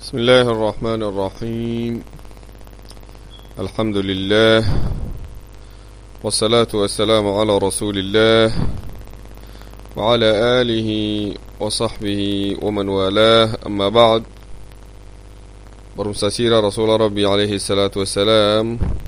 بسم الله الرحمن الرحيم الحمد لله والصلاة والسلام على رسول الله وعلى آله وصحبه ومن والاه أما بعد برمساسير رسول ربي عليه الصلاة والسلام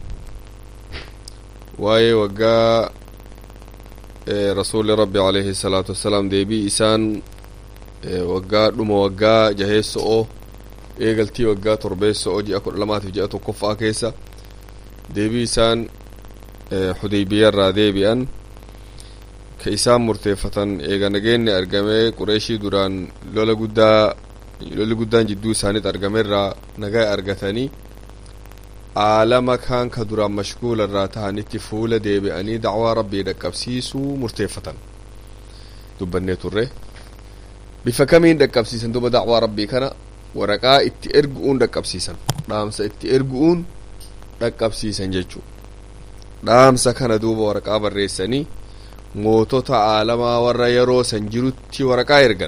واي وقا رسول ربي عليه الصلاة والسلام ديبي إسان waggaa dhuma waggaa jaheessa'oo eegaltii waggaa torbeessa'oo ji'a kudha lamaatiif ji'a tokkoffaa keessa deebii isaan xudeybiyarraa deebi'an ka isaan murteeffatan eega nageenni argamee qureeshii duraan lola guddaa lolli guddaan jidduu isaaniit argamerraa nagaa argatanii aalama kaan ka duraan mashguula irraa tahanitti fuula deebi'anii dacwaa rabbii dhaqqabsiisuu murteeffatan dubbannee turre bifa kamiin dhaqqabsiisan duba dacwaa rabbii kana waraqaa itti ergu'uun dhaqqabsiisan dhaamsa itti ergu'uun dhaqqabsiisan jechuu dhaamsa kana duuba waraqaa barreessanii mootota aalamaa warra yeroo san jirutti waraqaa ergan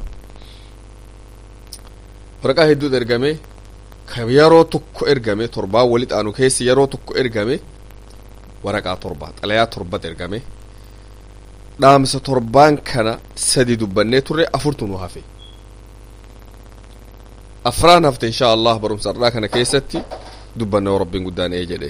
waraqaa hedduutu ergame ka yeroo tokko ergame torbaan walitti aanu keessa yeroo tokko ergame waraqaa torba xalayaa torbat ergame dhaamsa torbaan kana sadi dubbannee turre afurtu nu hafe afraan hafte insha allah barumsa har'aa kana keessatti dubbanne rabbiin guddaan ee jedhe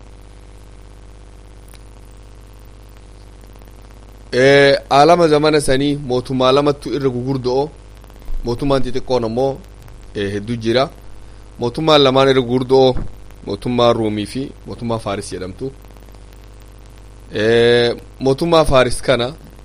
aalama zamana sanii mootummaa lamattu irra gugurdo'o mootummaan xixiqqoon ammoo hedduu jira mootummaan lamaan irra gugurdo'o mootummaa ruumii fi mootummaa faaris jedhamtu mootummaa faaris kana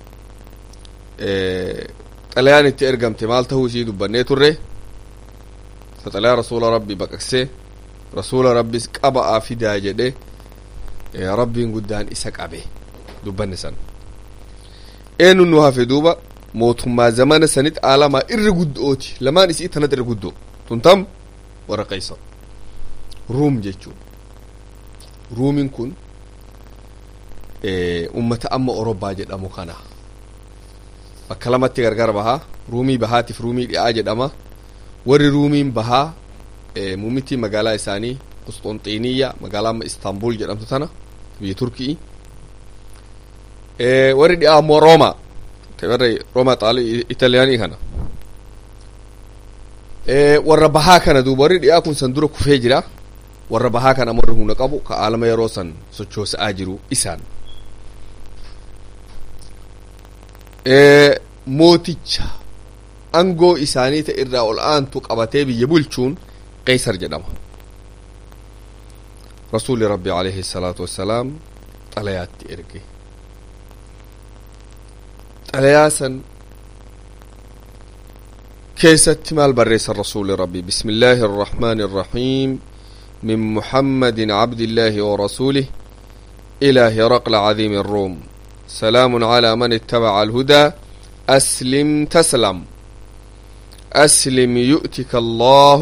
xalayaan itti ergamte maal tahuu isii dubbannee turre ta xalayaa rasuula rabbi baqaqsee rasuula rabbis qaba'aa fidaa jedhe rabbiin guddaan isa qabe dubbanne san eenyu nu hafe duuba mootummaa zamana sanit aalamaa irra guddo'ooti lamaan isii tanat irra guddoo tuntam warra qaysar ruum jechuu ruumin kun ummata amma orobbaa jedhamu kana bakka lamatti gargar bahaa ruumii bahaatiif ruumii dhi'aa jedhama warri ruumiin bahaa muummittii magaalaa isaanii qusxonxiiniyya magaalaa amma istaanbul jedhamtu tana biyya turkii warri dhi'aa ammoo rooma warra rooma xaali italiyaanii kana warra bahaa kana duuba warri dhi'aa kun san dura kufee jira warra bahaa kana ammoo humna qabu ka aalama yeroo san sochoosa'aa jiru isaan mooticha angoo isaanii ta irraa ol aantu qabatee biyya bulchuun qeysar jedhama rasuuli rabbi alayhi salaatu wassalaam xalayaatti erge xalayaa san keessatti maal barreessan rasuuli rabbi bismi illaahi arrahmaani arrahiim min muhammadin cabdillaahi ورسوله إلى هرقل عظيم الروم سلام على من اتبع الهدى أسلم تسلم أسلم يؤتك الله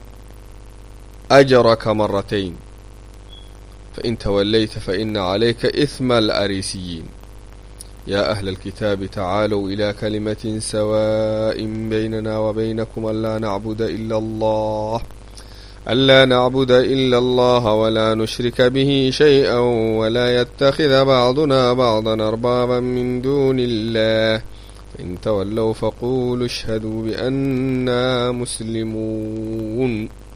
أجرك مرتين فإن توليت فإن عليك إثم الأريسيين يا أهل الكتاب تعالوا إلى كلمة سواء بيننا وبينكم ألا نعبد إلا الله ألا نعبد إلا الله ولا نشرك به شيئا ولا يتخذ بعضنا بعضا أربابا من دون الله فإن تولوا فقولوا اشهدوا بأننا مسلمون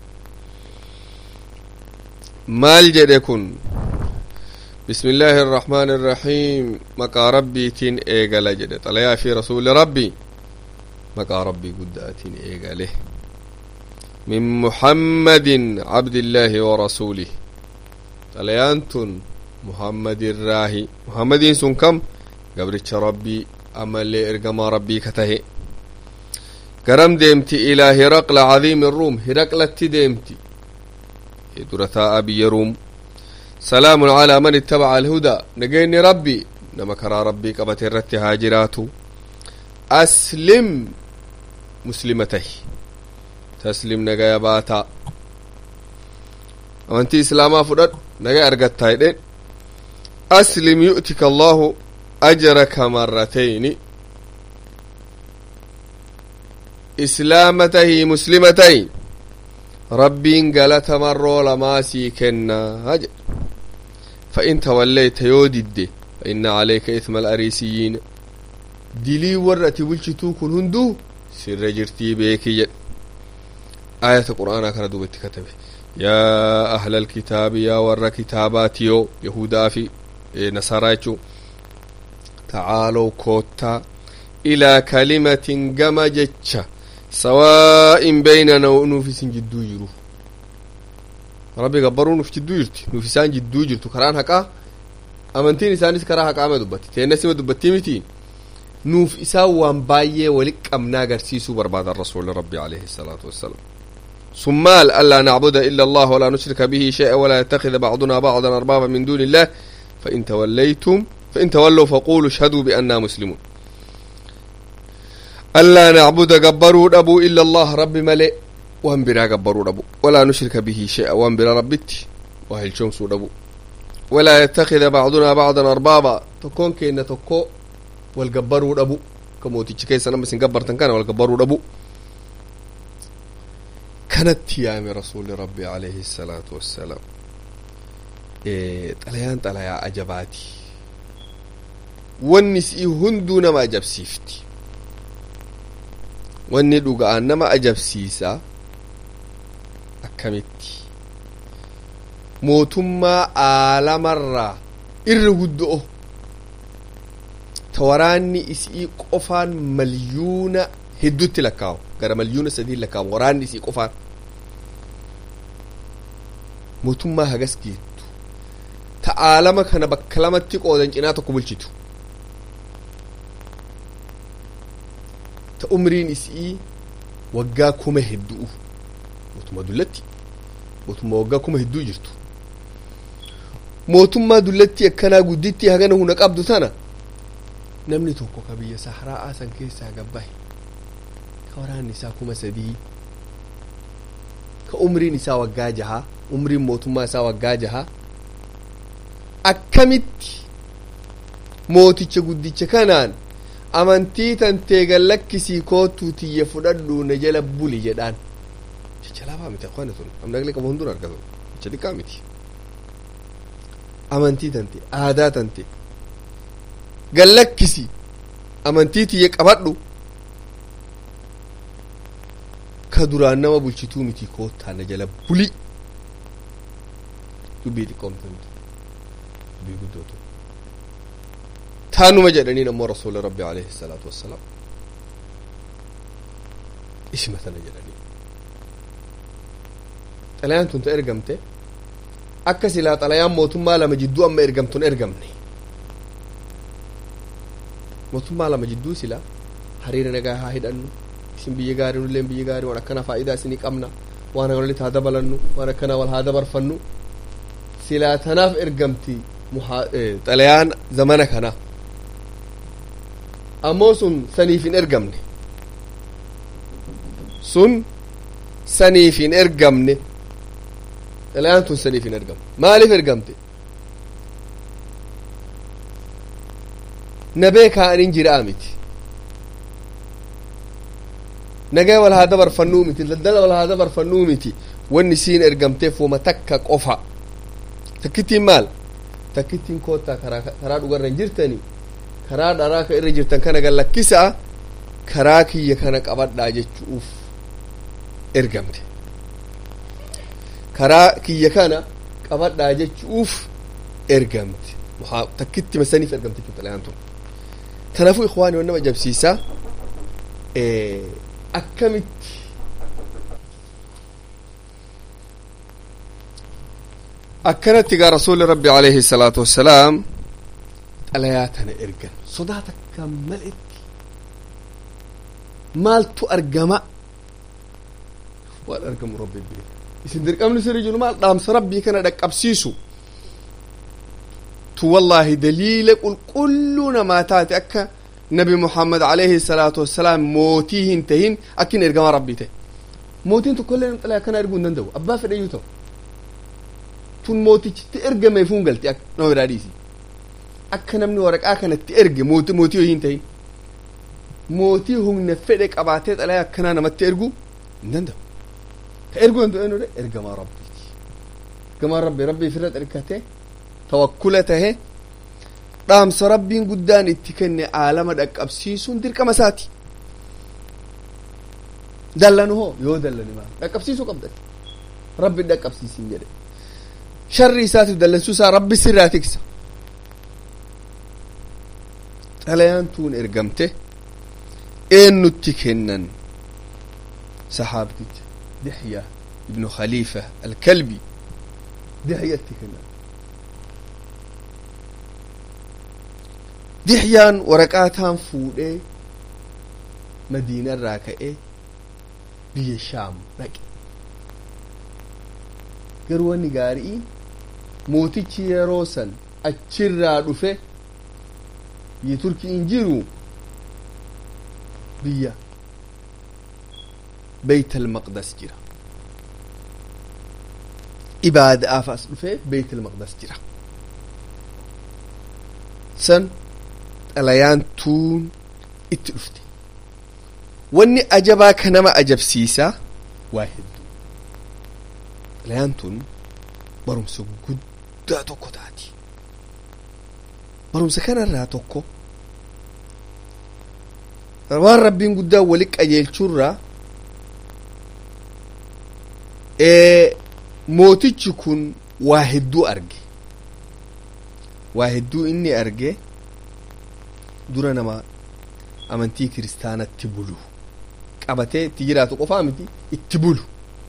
مال جدكن بسم الله الرحمن الرحيم مقا ربي تين إيقال جد طليا في رسول ربي مقا ربي قداتين إيقاله من محمد عبد الله ورسوله طليانتن محمد الراهي محمد سن كم قبرتش ربي amallee ergamaa rabbii ka tahe garam deemti ilaa hiraqla cadiimi ruum hiraqlatti deemti dura taa'a biyya ruum salaamun calaa man ittabaca alhudaa nageenni rabbi nama karaa rabbii qabate irratti haa jiraatu aslim muslima tahi taslim nagaya baataa amantii islaamaa fudhadhu nagaya argattaa jedhen aslim yu'tika allahu أجرك مرتين إسلامته مسلمتين rabbiin galata marroo lamaa sii kennaa jedhe فإن توليت يودد فإن عليك إثم الأريسيين دلي ورأتي بلشتو كن هندو سر جرتي بيكي آية القرآن كان دوبت كتبه يا أهل الكتاب يا ور كتاباتيو يهودا في نصارى تعالوا كوتا إلى كلمة جمجتش سواء بيننا ونوفس جدو جرو ربي قبروا نوف جدو جرتي نوفسان جدو جرتو كران حقا أمنتين إسانيس كرا حقا ما دبتي تينسي ما دبتي متين nuuf isaa waan baay'ee wali qabnaa agarsiisuu barbaada rasuuli rabbi alayhi الصلاة والسلام ثم مال ألا نعبد إلا الله ولا نشرك به شيئا ولا يتخذ بعضنا بعضا أربابا من دون الله فإن توليتم فإن تولوا فقولوا اشهدوا بأننا مسلمون ألا نعبد قبروا أبو إلا الله رب ملئ وهم برا قبروا أبو ولا نشرك به شيئا وهم برا ربتي وهل شمس أبو ولا يتخذ بعضنا بعضا أربابا تكون كينا تكو والقبروا أبو كموتي كيسا نمس قبرتن كان والقبروا أبو كانت يام رسول ربي عليه الصلاة والسلام إيه طليان طليا أجباتي والنسي هندو نما أجبسيفتي wanni dhuga'aan nama ajabsiisa akkamitti mootummaa aalamarraa irra guddo'o ta waraanni isii qofaan malyuuna hedduutti lakkaa'u gara malyuuna sadii lakkaa'u waraanni isii qofaan mootummaa hagas geettu ta aalama kana bakka lamatti qoodan cinaa tokko bulchitu ta umriin isii waggaa kuma hedduu mootummaa dullatti mootummaa waggaa kuma hedduu jirtu mootummaa dullatti akkanaa gudditti hagana huna qabdu tana namni tokko ka biyya saharaa'aa san keessaa gabbahe ka waraanni isaa kuma sadii ka umriin isaa waggaa jaha umriin mootummaa isaa waggaa jaha akkamitti mooticha guddicha kanaan amantii tantee gallakkisii kootuu tiyya fudhadhuu na jala buli jedhaan jecha laafaa miti akwana sun amnaglee qaba hunduun argatu jecha xiqqaa miti amantii tante aadaa tante gallakkisi amantii tiyya qabadhu ka duraan nama bulchituu miti koottaa na jala buli dubbii xiqqoomte miti dubbii guddootu taanuma jedhaniin ammoo rasuuli rabbi alayhi salaatu wassalaam isima tana jedhanii xalayaan tun ta ergamte akka silaa xalayaan mootummaa lama jidduu amma ergamtun ergamne mootummaa lama jidduu silaa hariira nagaa haa hidhannu isin biyya gaarii nulleen biyya gaarii waan akkana faayidaa isinii qabna waan walitti haa dabalannu waan akkana wal haa dabarfannu silaa tanaaf ergamti xalayaan zamana kana ammoo sun saniif hin ergamne sun saniif hin ergamne xalayaan tun saniif hin ergamne maaliif ergamte nabee kaa'anin jiraa miti nagaa wal haa dabarfannuu miti daldala wal haa dabarfannuu miti wanni siin ergamteef wama takka qofa takkittiin maal takkittiin koottaa karaa dhugarra hin jirtani karaa dharaa ka irra jirtan kana gallakkisaa karaa kiyya kana qabadhaa jechuuf ergamte karaa kiyya kana qabadhaa jechuuf ergamte takkitti masaniif ergamte xalayaan tun kanaafuu ikhwaani wan nama ajabsiisaa akkamitti akkanatti gaa rasuuli rabbi alayhi salaatu wassalaam xalayaa tana ergan sodaa takka maletti maaltu argama waan argamu rabbi bire isin dirqamni sirri jiru maal dhaamsa rabbii kana dhaqqabsiisu tu wallaahi daliila qulqulluu namaa taate akka nabi muhammad alayhi salaatu wassalaam mootii hin tahin akkin ergama rabbii ta'e mootiin tokkollee xalayaa akkana erguu hin danda'u abbaa fedhayyuu ta'u tun mootichitti ergameef hun galti nama biraa dhiisi akka namni waraqaa kanatti erge mootii mootii hin tahin mootii humna fedhe qabaatee xalayaa akkanaa namatti ergu hin danda'u ka erguu danda'u eenyudha ergamaa rabbiiti ergamaa rabbi rabbii ofirra xirkate tawakkula tahe dhaamsa rabbiin guddaan itti kenne aalama dhaqqabsiisuun dirqama isaati dallanu hoo yoo dallani maal dhaqqabsiisuu qabdan rabbi dhaqqabsiisin jedhe sharri isaatiif dallansuu isaa rabbi sirraa tiksa xalayaan tuun ergamte eennutti kennan saxaabticha dixya ibnu khaliifa alkalbi dixyatti kennan dixyaan waraqaataan fuudhee madiina irraa ka'ee biyya shaam dhaqe garuu wanni gaarii mootichi yeroo san achirraa dhufe biyya turkii hin jiru biyya beyt almaqdas jira ibaadaaf as dhufe beyt almaqdas jira san xalayaan tuun itti dhufte wanni ajabaa ka nama ajabsiisaa waa hedduu xalayaan tun barumsa guddaa tokko taati barumsa kanarraa tokko waan rabbiin guddaa wali qajeelchuurraa mootichi kun waa hedduu arge waa hedduu inni arge dura nama amantii kiristaanatti bulu qabatee itti jiraatu qofaa miti itti bulu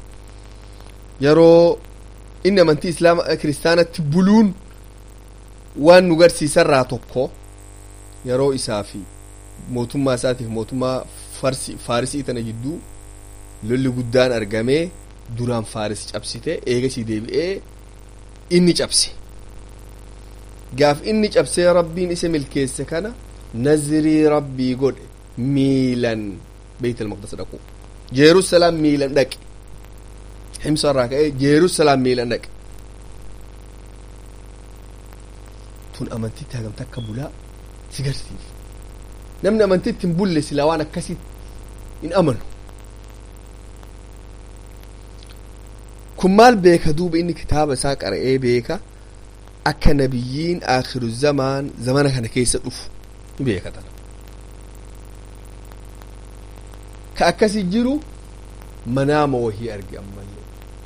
yeroo inni amantii islaama kiristaanatti buluun waan nu garsiisarraa tokko yeroo isaa fi mootummaa isaatiif mootummaa farsi faarisii tana jidduu lolli guddaan argamee duraan faaris cabsite eegasii deebi'ee inni cabse gaaf inni cabsee rabbiin isa milkeesse kana nazrii rabbii godhe miilan beeyt almaqdas dhaqu jeerusalaam miilan dhaqe himsa irraa ka'ee jeerusalaam miilan dhaqe tun amantitti hagamta akka bulaa si garsiif namni amantitti hin bulle silaa waan akkasii hin amanu kun maal beeka duuba inni kitaaba isaa qara'ee beeka akka nabiyyiin aakhiru zamaan zamana kana keessa dhufu ni beeka tana ka akkasi jiru manaama wahii arge ammallee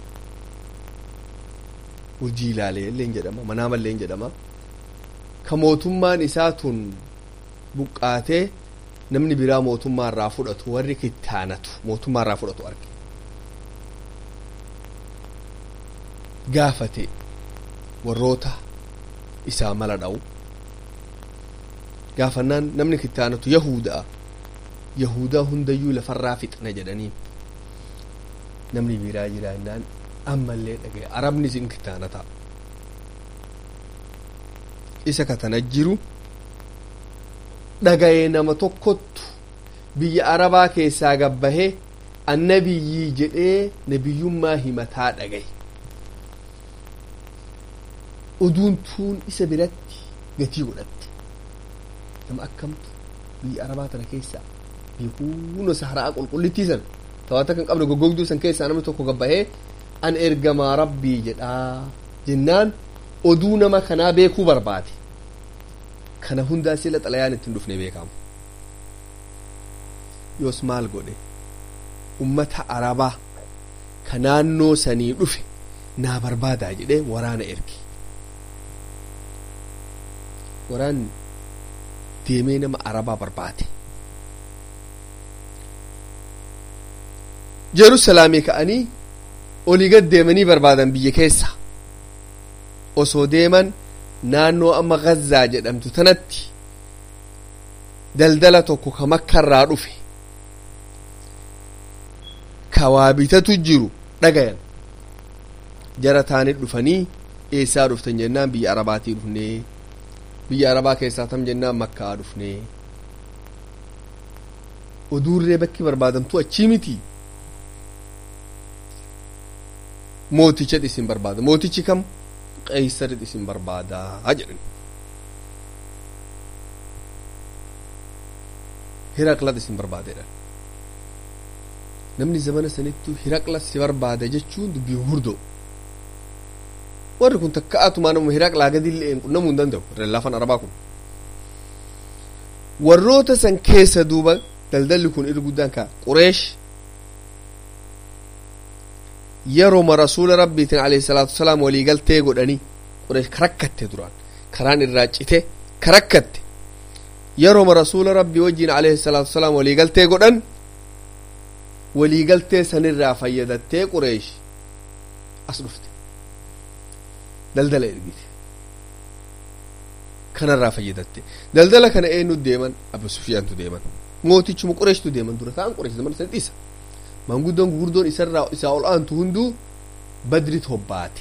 urjii ilaalee illee jedhama manaama illee jedhama ka mootummaan isaa tun buqqaatee namni biraa mootummaa irraa fudhatu warri kittaanatu mootummaa irraa fudhatu arge gaafate warroota isaa mala dha'u gaafannaan namni kittaanatu yahudaa yahudaa hundayyuu lafarraa fixna jedhanii namni biraa jiraannaan ammallee dhagaye arabni isin kittaanata isa katana jiru dhagaye nama tokkottu biyya arabaa keessaa gabbahee annabiyyii jedhee nabiyyummaa himataa dhagaye oduun tuun isa biratti gatii godhatte nama akkamtu biyya arabaa tana keessaa biyya saharaa qulqullittii san tawaata kan qabne goggogduu san keessaa namni tokko gabbahee an ergamaa rabbii jedhaa jennaan oduu nama kanaa beekuu barbaade kana hundaa sila xalayaan ittiin dhufne beekamu yoos maal godhe ummata arabaa ka naannoo sanii dhufe naa barbaadaa jedhee waraana erge waraanni deemee nama arabaa barbaade jeruusalaamii ka'anii olii gad deemanii barbaadan biyya keessa osoo deeman naannoo amma gazzaa jedhamtu tanatti daldala tokko ka makkarraa dhufe ka waa bitatu jiru dhagayan jara taanit dhufanii eessaa dhuftan jennaan biyya arabaatii dhufnee biyya arabaa keessaa tam jennaan makkaa dhufnee oduurree bakki barbaadamtu achii miti mooticha isin barbaada mootichi kam qeeysarit isin barbaadaa jedhan hiraqlat isin barbaadeedhan namni zamana sanittu hiraqla si barbaada jechuun dubbii gurguddoo warri kun takka atumaa nama hiraqlaa gadillee hin qunnamuu hin danda'u laafan arabaa kun warroota san keessa duuba daldalli kun irra guddaan kaa qureesh yeroma rasuula rabbiitiin alayhi salaatu wasalaam waliigaltee godhanii qureesh karakkatte duraan karaan irraa cite karakkatte yeroma rasuula rabbii wajjiin alayhi salaatu wasalaam waliigaltee godhan waliigaltee sanirraa fayyadattee qureesh as dhufte daldala ergite kanarraa fayyadatte daldala kana eenyu deeman abu sufyaantu deeman mootichuma qureeshtu deeman dura ta'an qureesh zaman san dhiisa maanguddoon gurguddoon isarraa isaa ol aantu hunduu badrit hobbaate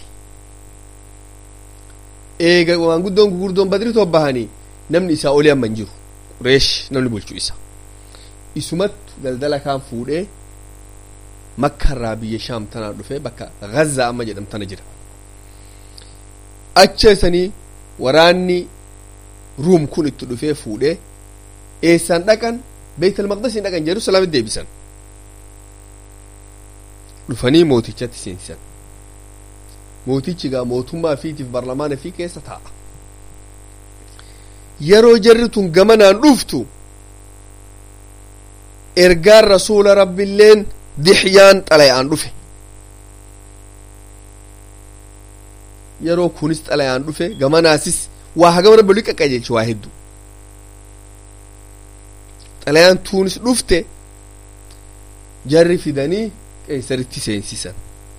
eega maanguddoon gurguddoon badrit hobbahanii namni isaa olii amma hin jiru qureesh namni bulchu isa isumattu daldala kaan fuudhee makkarraa biyya shaam tanaa dhufee bakka gazaa amma jedhamtana jira acha isanii waraanni ruum kun itti dhufee fuudhee eessaan dhaqan beeytal maqdasiin dhaqan jerusalaamin deebisan dhufanii mootichatti seensisan mootichi gaa mootummaa fiitiif barlamaana fi keessa taa'a yeroo jarri tun gamanaan dhuftu ergaan rasuula rabbiilleen dixyaan xalayaan dhufe yeroo kunis xalayaan dhufe gamanaasis waa hagama rabbi olii qaqqajeelche waa hedduu xalayaan tuunis dhufte jarri fidanii qeesaritti seensisan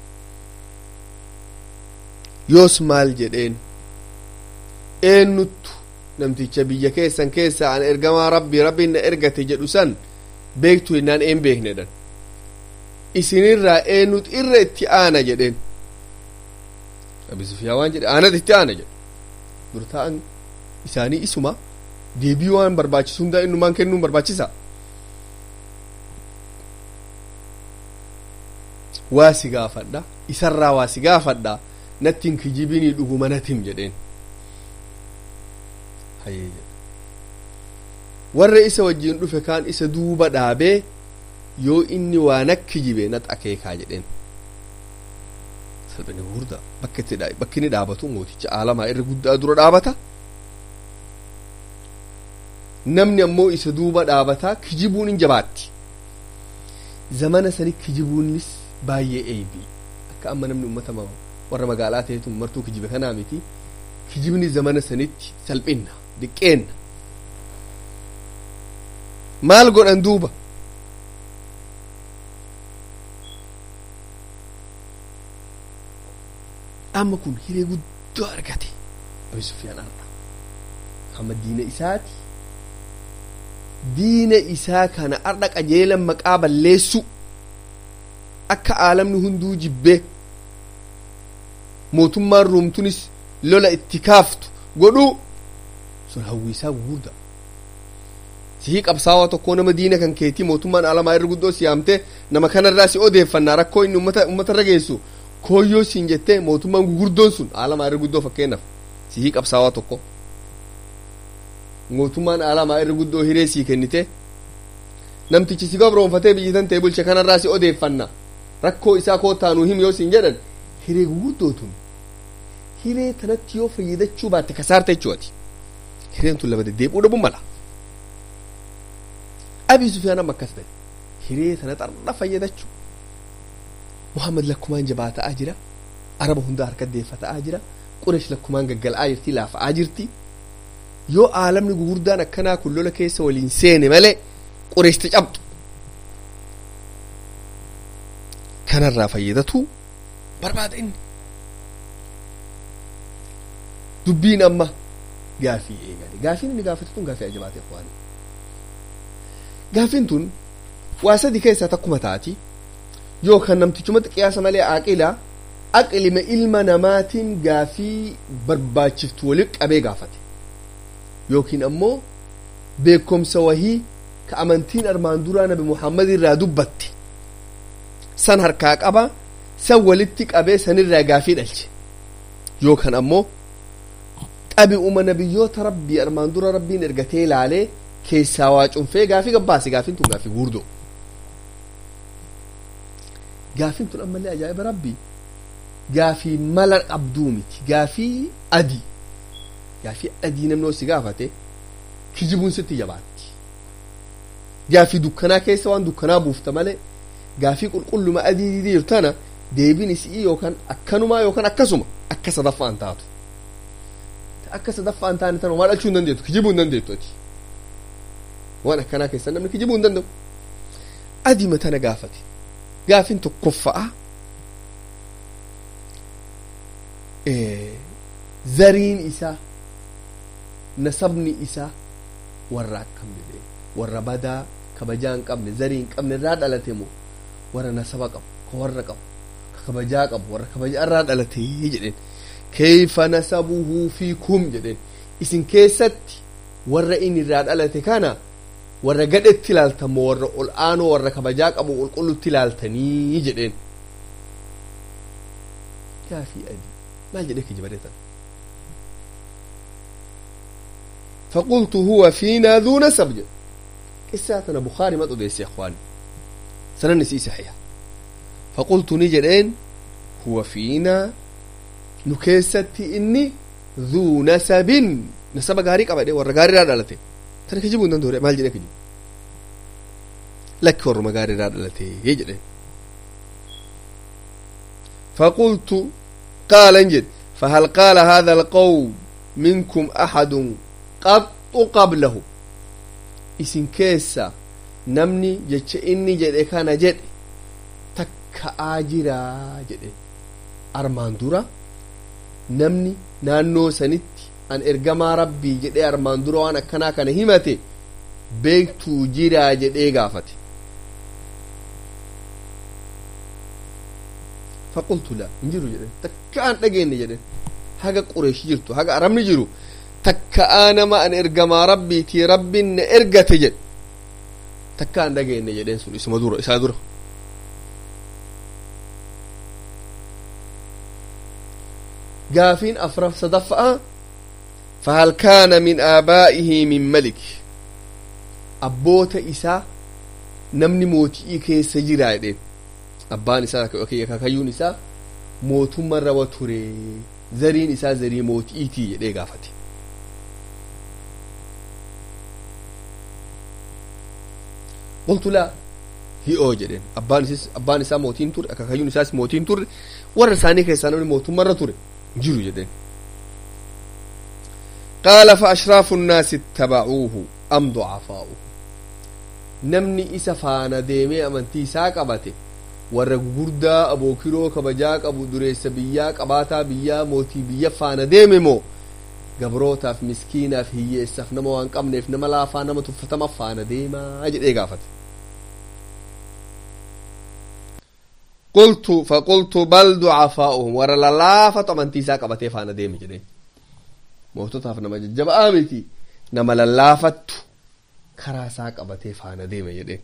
yoos maal jedheen eenyuttu namticha biyya keessan keessa an ergamaa rabbi rabbiin na ergate jedhu san beektu jennaan een beeknedhan isinirraa eenyut irra itti aana jedheen abi sufyaa waan jedhe aanat itti aana jedhe dura ta'an isaanii isuma deebii waan barbaachisu hundaa innumaan kennuun barbaachisa waa si gaafadha isarraa waa si gaafadha nattiin kijibinii dhuguma natim jedheen hayyee jedhe warra isa wajjiin dhufe kaan isa duuba dhaabee yoo inni waa nakki jibe nat akeekaa jedheen salphina gurguddaa bakka itti bakki inni dhaabatu mooticha aalamaa irra guddaa dura dhaabata namni ammoo isa duuba dhaabataa kijibuun hin jabaatti zamana sani kijibuunis baay'ee eebii akka amma namni ummata warra magaalaa ta'etu martuu kijibe kanaa miti kijibni zamana sanitti salphinna diqqeenna maal godhan duuba amma kun hiree guddoo argate abi sufyaan arda amma diina isaati diina isaa kana arda qajeelan maqaa balleessu akka aalamni hunduu jibbee mootummaan ruumtunis lola itti kaaftu godhuu sun hawwiisaa gugurda sihii qabsaawaa tokkoo nama diina kan keetii mootummaan aalamaa irra guddoo siyaamtee nama kanarraa si odeeffannaa rakkoo inni ummata ummatarra geessu kooyyoo siin jettee mootummaan gugurdoon sun aalamaa irra guddoo fakkeenyaaf sihii qabsaawaa tokko mootummaan aalamaa irra guddoo hiree sii kennite namtichi si gabroonfatee biyyitan ta'e bulche kanarraa si odeeffanna rakkoo isaa koottaanuu him yoo siin jedhan hiree guguddootuun hiree tanatti yoo fayyadachuu baatte kasaarta jechuuti hireen tun lama deddeebi'uu dhabuu mala abii sufyaan amma akkas ta'e hiree tana xarra fayyadachuu muhammad lakkumaan jabaata'aa jira araba hundaa harka deeffata'aa jira quresh lakkumaan gaggal'aa jirti laafa'aa jirti yoo aalamni gugurdaan akkanaa kun lola keessa waliin seene malee qureeshta cabdu kanarraa fayyadatu barbaada inni dubbiin amma gaafii eegale gaafiin inni gaafate tun gaafii ajabaate waan gaafiin tun waa sadi keessaa takkuma taati yookaan namtichumatti qiyaasa malee aqila aqlima ilma namaatiin gaafii barbaachiftu waliin qabee gaafate yookiin ammoo beekomsa wahii ka amantiin armaan duraa nabi muhammad irraa dubbatte san harkaa qaba san walitti qabee sanirraa gaafii dhalche yookaan ammoo xabi'uma nabiyyoota rabbii armaan dura rabbiin ergatee ilaalee keessaa waa cunfee gaafii gabbaase gaafiin tun gaafii guurdoo gaafin tun ammallee ajaa'iba rabbii gaafii mala qabduu miti gaafii adii gaafii adii namni si gaafate kijibuun sitti jabaatti gaafii dukkanaa keessa waan dukkanaa buufta malee gaafii qulqulluma adii jirtu tana deebiin isii yookaan akkanumaa yookaan akkasuma akka sadaffaan taatu akka sadaffaan taane tana waa dhalchuu hin dandeettu kijibuu hin dandeettu ati waan akkanaa keessa namni kijibuu hin danda'u adiima tana gaafate gaafin tokkoffa'a zariin isaa nasabni isaa warra akkam jedhee warra badaa kabajaa hin qabne zarii hin qabne irraa dhalate moo warra nasaba qabu ka warra qabu ka kabajaa qabu warra kabajaa irraa dhalate jedheen keeyfa nasabuhu fiikum jedheen isin keessatti warra inni irraa dhalate kana warra gadhetti ilaaltan moo warra ol aanoo warra kabajaa qabu qulqullutti ilaaltanii jedheen gaafii adii maal jedhee kijibadeetan فقلت هو فينا ذو نسب جد قصاتنا بخاري ما تدرس يا اخواني سننسي صحيح فقلت نجرين هو فينا نكيستي إني ذو نسب نسب غاري قبل ورا غاري را دلته ترى كجيبون دون دوري مال جدي كجيب لك ورا غاري را دلته يجري فقلت قال انجد فهل قال هذا القوم منكم أحد قط قبله isin keessa namni jecha inni jedhe kana jedhe takka'aa jiraa jedhe armaan dura namni naannoo sanitti an ergamaa rabbii jedhee armaan dura waan akkanaa kana himate beektuu jiraa jedhee gaafate faqultu la hin jiru jedhe takka an dhageenne jedhe haga qureeshi jirtu haga arabni jiru takka'aa nama an ergamaa rabbiitii rabbiin na ergate jedhe takka an dhageenne jedheen sun isuma dura isaa dura gaafiin afraf sadaffa'a فهل كان من آبائه من ملك أبوت إسا نمني موتي كيس جرا يدين أبان إسا كاكايون إسا موتو مرة وتوري زرين إسا زري موتي إيتي يدي غافتي قلت لا هي أو جدين أبان إسا أبان إسا موتين تور كاكايون إسا موتين تور ورساني كيسا نمني موتو مرة توري جرو جدين قال فأشراف الناس اتبعوه أم ضعفاؤه نمني إسا فانا ديمي أمنتي ساقبته warra gurguddaa abookiroo kabajaa qabu dureessa biyyaa qabaataa biyyaa mootii biyya faana deeme moo gabrootaaf miskiinaaf hiyyeessaaf nama waan qabneef nama laafaa nama tuffatama faana deemaa jedhee gaafate qultu faqultu bal ducafaa'uhum warra lallaafatu amantii isaa qabatee faana deeme jedheen moototaaf nama jajjaba'aa miti nama lallaafattu karaa isaa qabatee faana deeme jedheen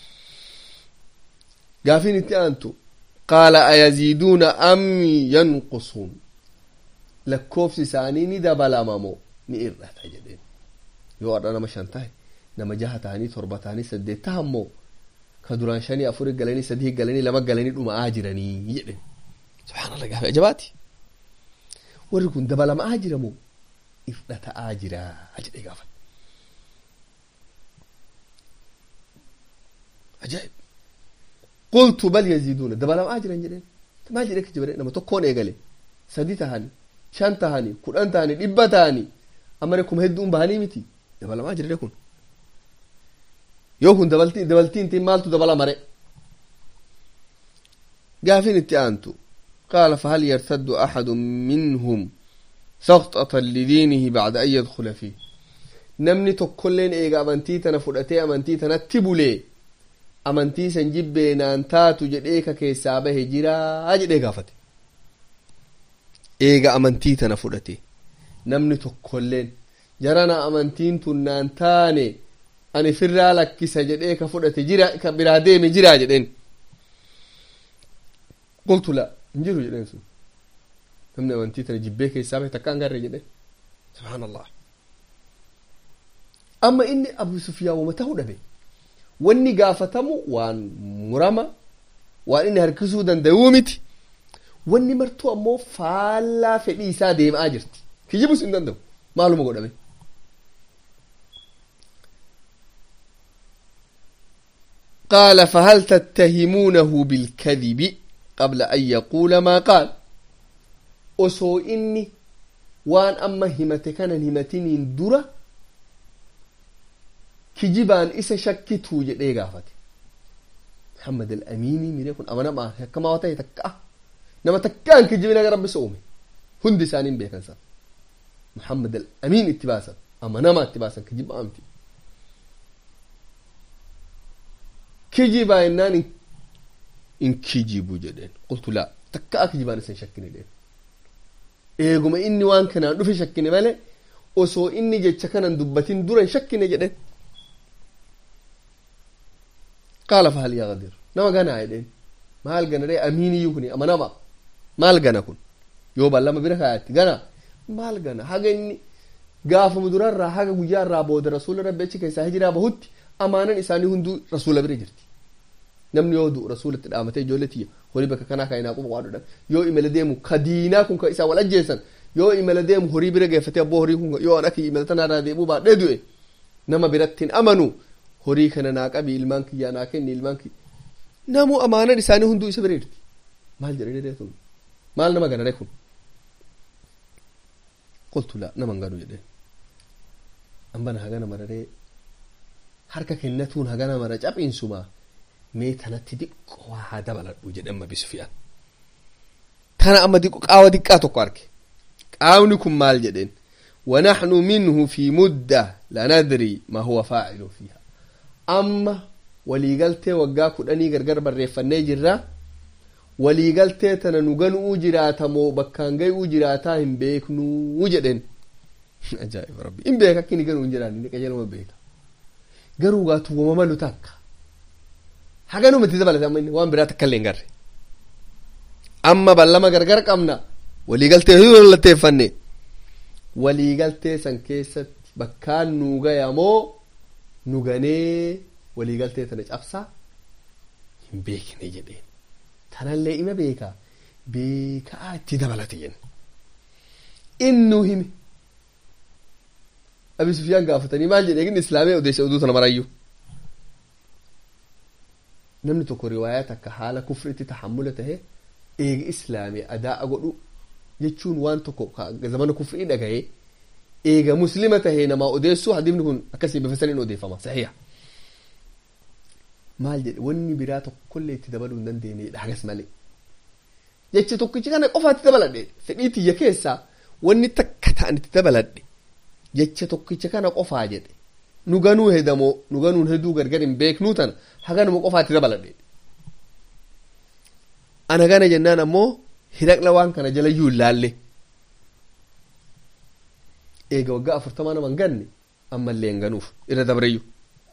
gaafiin itti aantu qaala ayaziiduuna am yanqusuun lakkoofsi isaanii ni dabalama moo ni hir'ata jedheen yoo har'a nama shan tahe nama jaha tahanii torba tahanii saddeet tahan moo ka duraan shanii afuri galanii sadii galanii lama galanii dhuma'aa jiranii jedhen subhaanallah gaafii ajabaati warri kun dabalamaa jira moo hir'ata'aa jira jedhee gaafate ajaa'ib قلت بل يزيدون دبلم اجرا جدين ما جدك جبرين لما تكون ايغلي سدي تهاني شان تهاني كودان تهاني دبا تهاني امركم هدون بهاني متي دبلم اجر لكم يوكن دبلتي دبلتي انت مالتو دبلا مري قافين انت انتو قال فهل يرتد احد منهم سقطة لدينه بعد ان يدخل فيه نمني تكلين ايغا امنتي تنفدتي امنتي تنتبولي amantii san jibbeenaan taatu jedhee ka keessaa bahe jiraa jedhee gaafate eega amantii tana fudhate namni tokkolleen jarana amantiin tun naan taane ani firraa lakkisa jedhee ka fudhate jira ka biraa deeme jiraa jedheen qultu la hin jiru jedheen sun namni amantii tana jibbee keessaa bahe takka hin garre jedheen subhaanallah amma inni abu sufiyaan wama ta'uu dhabe wanni gaafatamu waan murama waan inni harkisuu danda'uu miti wanni martuu ammoo faallaa fedhii isaa deemaa jirti kijibus hin danda'u maaluma godhame قال فهل تتهمونه بالكذب قبل أن يقول ما قال أسو إني وان أما همتكنا همتين درة kijibaan isa shakkituu jedhee gaafate Muhammad al-Amiinii miree kun amana maa akkamaa ta'e takka nama takkaan kijibina gara rabbisa uume hundi isaaniin beekan san Muhammad al-Amiin itti baasan amanamaa itti baasan kijibaa miti kijibaa jennaan in kijibu jedheen qultu laa takka kijibaan isa shakkine jedheen eeguma inni waan kanaan dhufe shakkine malee osoo inni jecha kanan dubbatin dura hin shakkine jedheen qaala fahal yaqdir nama ganaa jedheen maal gana dhee amiiniyyuu kun amanama maal gana kun yoo ballama bira kaayatti gana maal gana haga inni gaafamu durarraa haga guyyaarraa booda rasuula rabbi achi keessaa hijiraa bahutti amaanan isaanii hunduu rasuula bira jirti namni yoo du'u rasuulatti dhaamatee ijoollee tiyya horii bakka kanaa kaayinaa quba waadhodhan yoo imala deemu ka diinaa kun ka isaa wal ajjeesan yoo imala deemu horii bira geeffatee abboo horii kun yoo an akka imala tanarraa deemuu baadhee du'e nama biratti hin amanu horii kana naa qabi ilmaan kiyyaa naa kenni ilmaan kiyya namu amaanan isaanii hunduu isa bira jirti maal jedhee sun maal nama ganare kun qultu laa nama hin ganu jedheen ambana hagana mararee harka kennatuun hagana mara caphiinsumaa mee tanatti diqqoo haa dabaladhu jedhe amma bisufiyaan tana amma diqqo qaawa diqqaa tokko arge qaawni kun maal jedheen ونحن منه في مدة لا ندري ما هو فاعل فيها أما waliigaltee waggaa kudhanii gargar barreeffannee jirra waliigaltee tana nu ganuu jiraata moo bakkaan gayuu jiraataa hin beeknuu jedhen ajaa'iba rabbi hin beeka akka inni ganuu hin jiraanne inni qajeeluma beeka garuu gaatu wama malu takka haganuma itti dabalate amma inni waan biraa takka illee hin garre amma ballama gargar qabna waliigaltee hin wallatteeffanne waliigaltee san keessatti bakkaan nuu gayamoo nu ganee waliigaltee tana cabsaa hin beekne jedheen tanallee ima beeka beekaa itti dabalate jenne innuu hime abi sufiyaan gaafatanii maal jedhe inni islaamee odeessa oduu tana marayyuu namni tokko riwaayaa takka haala kufritti tahammula tahe eega islaamee adaa'a godhu jechuun waan tokko zamana kufrii dhagaye eega muslima tahe namaa odeessuu hadifni kun akkasii bifa saniin odeeffama saxiiha maal jedhe wanni biraa tokkollee itti dabaluu hin dandeenye hagas malee jecha tokkichi kana qofaatti dabaladhe fedhii tiyya keessaa wanni takka ta'an itti dabaladhe jecha tokkicha kana qofaa jedhe nu ganuu hedamoo nu ganuun heduu gargar hin beeknuu tana haganuma qofaatti dabaladhe ana gana jennaan ammoo hiraqla waan kana jalayyuu hin laalle eega waggaa afurtamaa nama hin ganne ammallee hin ganuuf irra dabreyyuu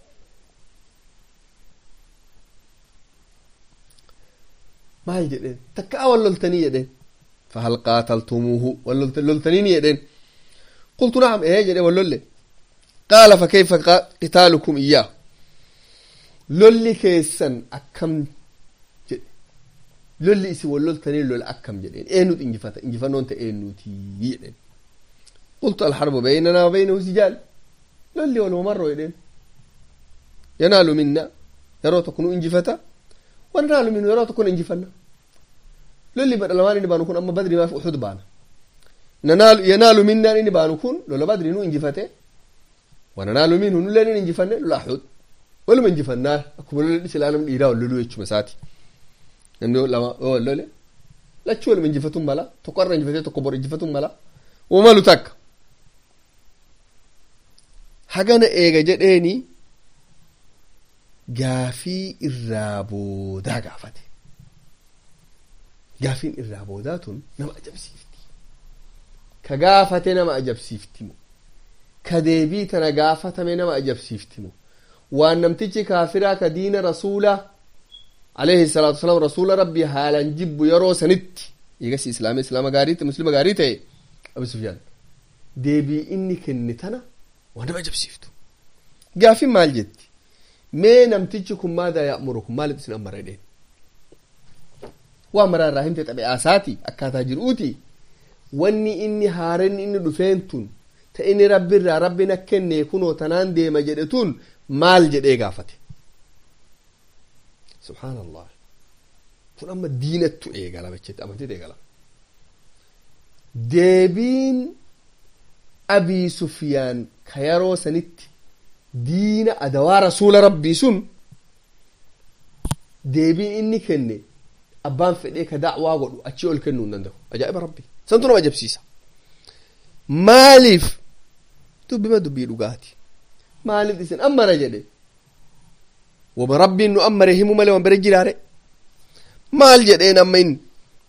maal jedheen takkaa wal loltanii jedheen fahal qaataltumuuhu wal loltaniini jedheen qultu nacam ee jedhe wal lolle qaala fakayfa qitaalukum iyyaahu lolli keessan akkam jedhe lolli isin wal loltanii lola akkam jedheen eenyutu injifata injifannoon ta eenyuutii jedheen qultu alharbu baynanaa wa baynahu sijaal lolli waluma marroo jedheen yanaalu minna yeroo tokko nu injifata wanaalu minhu yeroo tokko injifanna lolli badha lamaan inni baanu kun amma badri maaf uxud baana yanaalu minnaan inni baanu kun lola badri nu injifate wananaalu minhu nulleen in injifanne lola uxud waluma injifannaa akkuma lola dhisilaa nam dhiiraa wal loluu jechuma isaati namni lama yoo wal lole lachuu waluma injifatun mala tokko irra injifatee tokko bor injifatun mala umalu takka hagana eega jedheeni gaafii irraa boodaa gaafate gaafiin irraa boodaa tun nama ajabsiifti ka gaafate nama ajabsiiftimu ka deebii tana gaafatame nama ajabsiiftimu waan namtichi kaafiraa ka diina rasuula alayhi salaatu wasalaam rasuula rabbii haalan jibbu yeroo sanitti eegasi islaama islaama gaarii muslima gaarii ta'e abu sufyaan deebii inni kenne tana waan nama ajabsiiftu gaafiin maal jetti mee namtichi kun maadaa ya'murukum maaliif isin ammara jedheen waa maraa irraa himte xabi'aasaati akkaataa jir'uuti wanni inni haarenni inni dhufeen tun ta inni rabbi irraa rabbi na kenne kunoo tanaan deema jedhe tun maal jedhee gaafate subhaanallah kun amma diinattu eegalama jechetti amantiit eegalama deebiin abii sufyaan ka yeroo sanitti diina adawaa rasuula rabbii sun deebiin inni kenne abbaan fedhee ka dacwaa godhu achii ol kennuu hin danda'u ajaa'iba rabbi santu nama ajabsiisa maaliif dubbima dubbii dhugaati maaliif isin ammara jedhe wama rabbiin nu ammare himu malee wan bere jiraare maal jedheen amma inni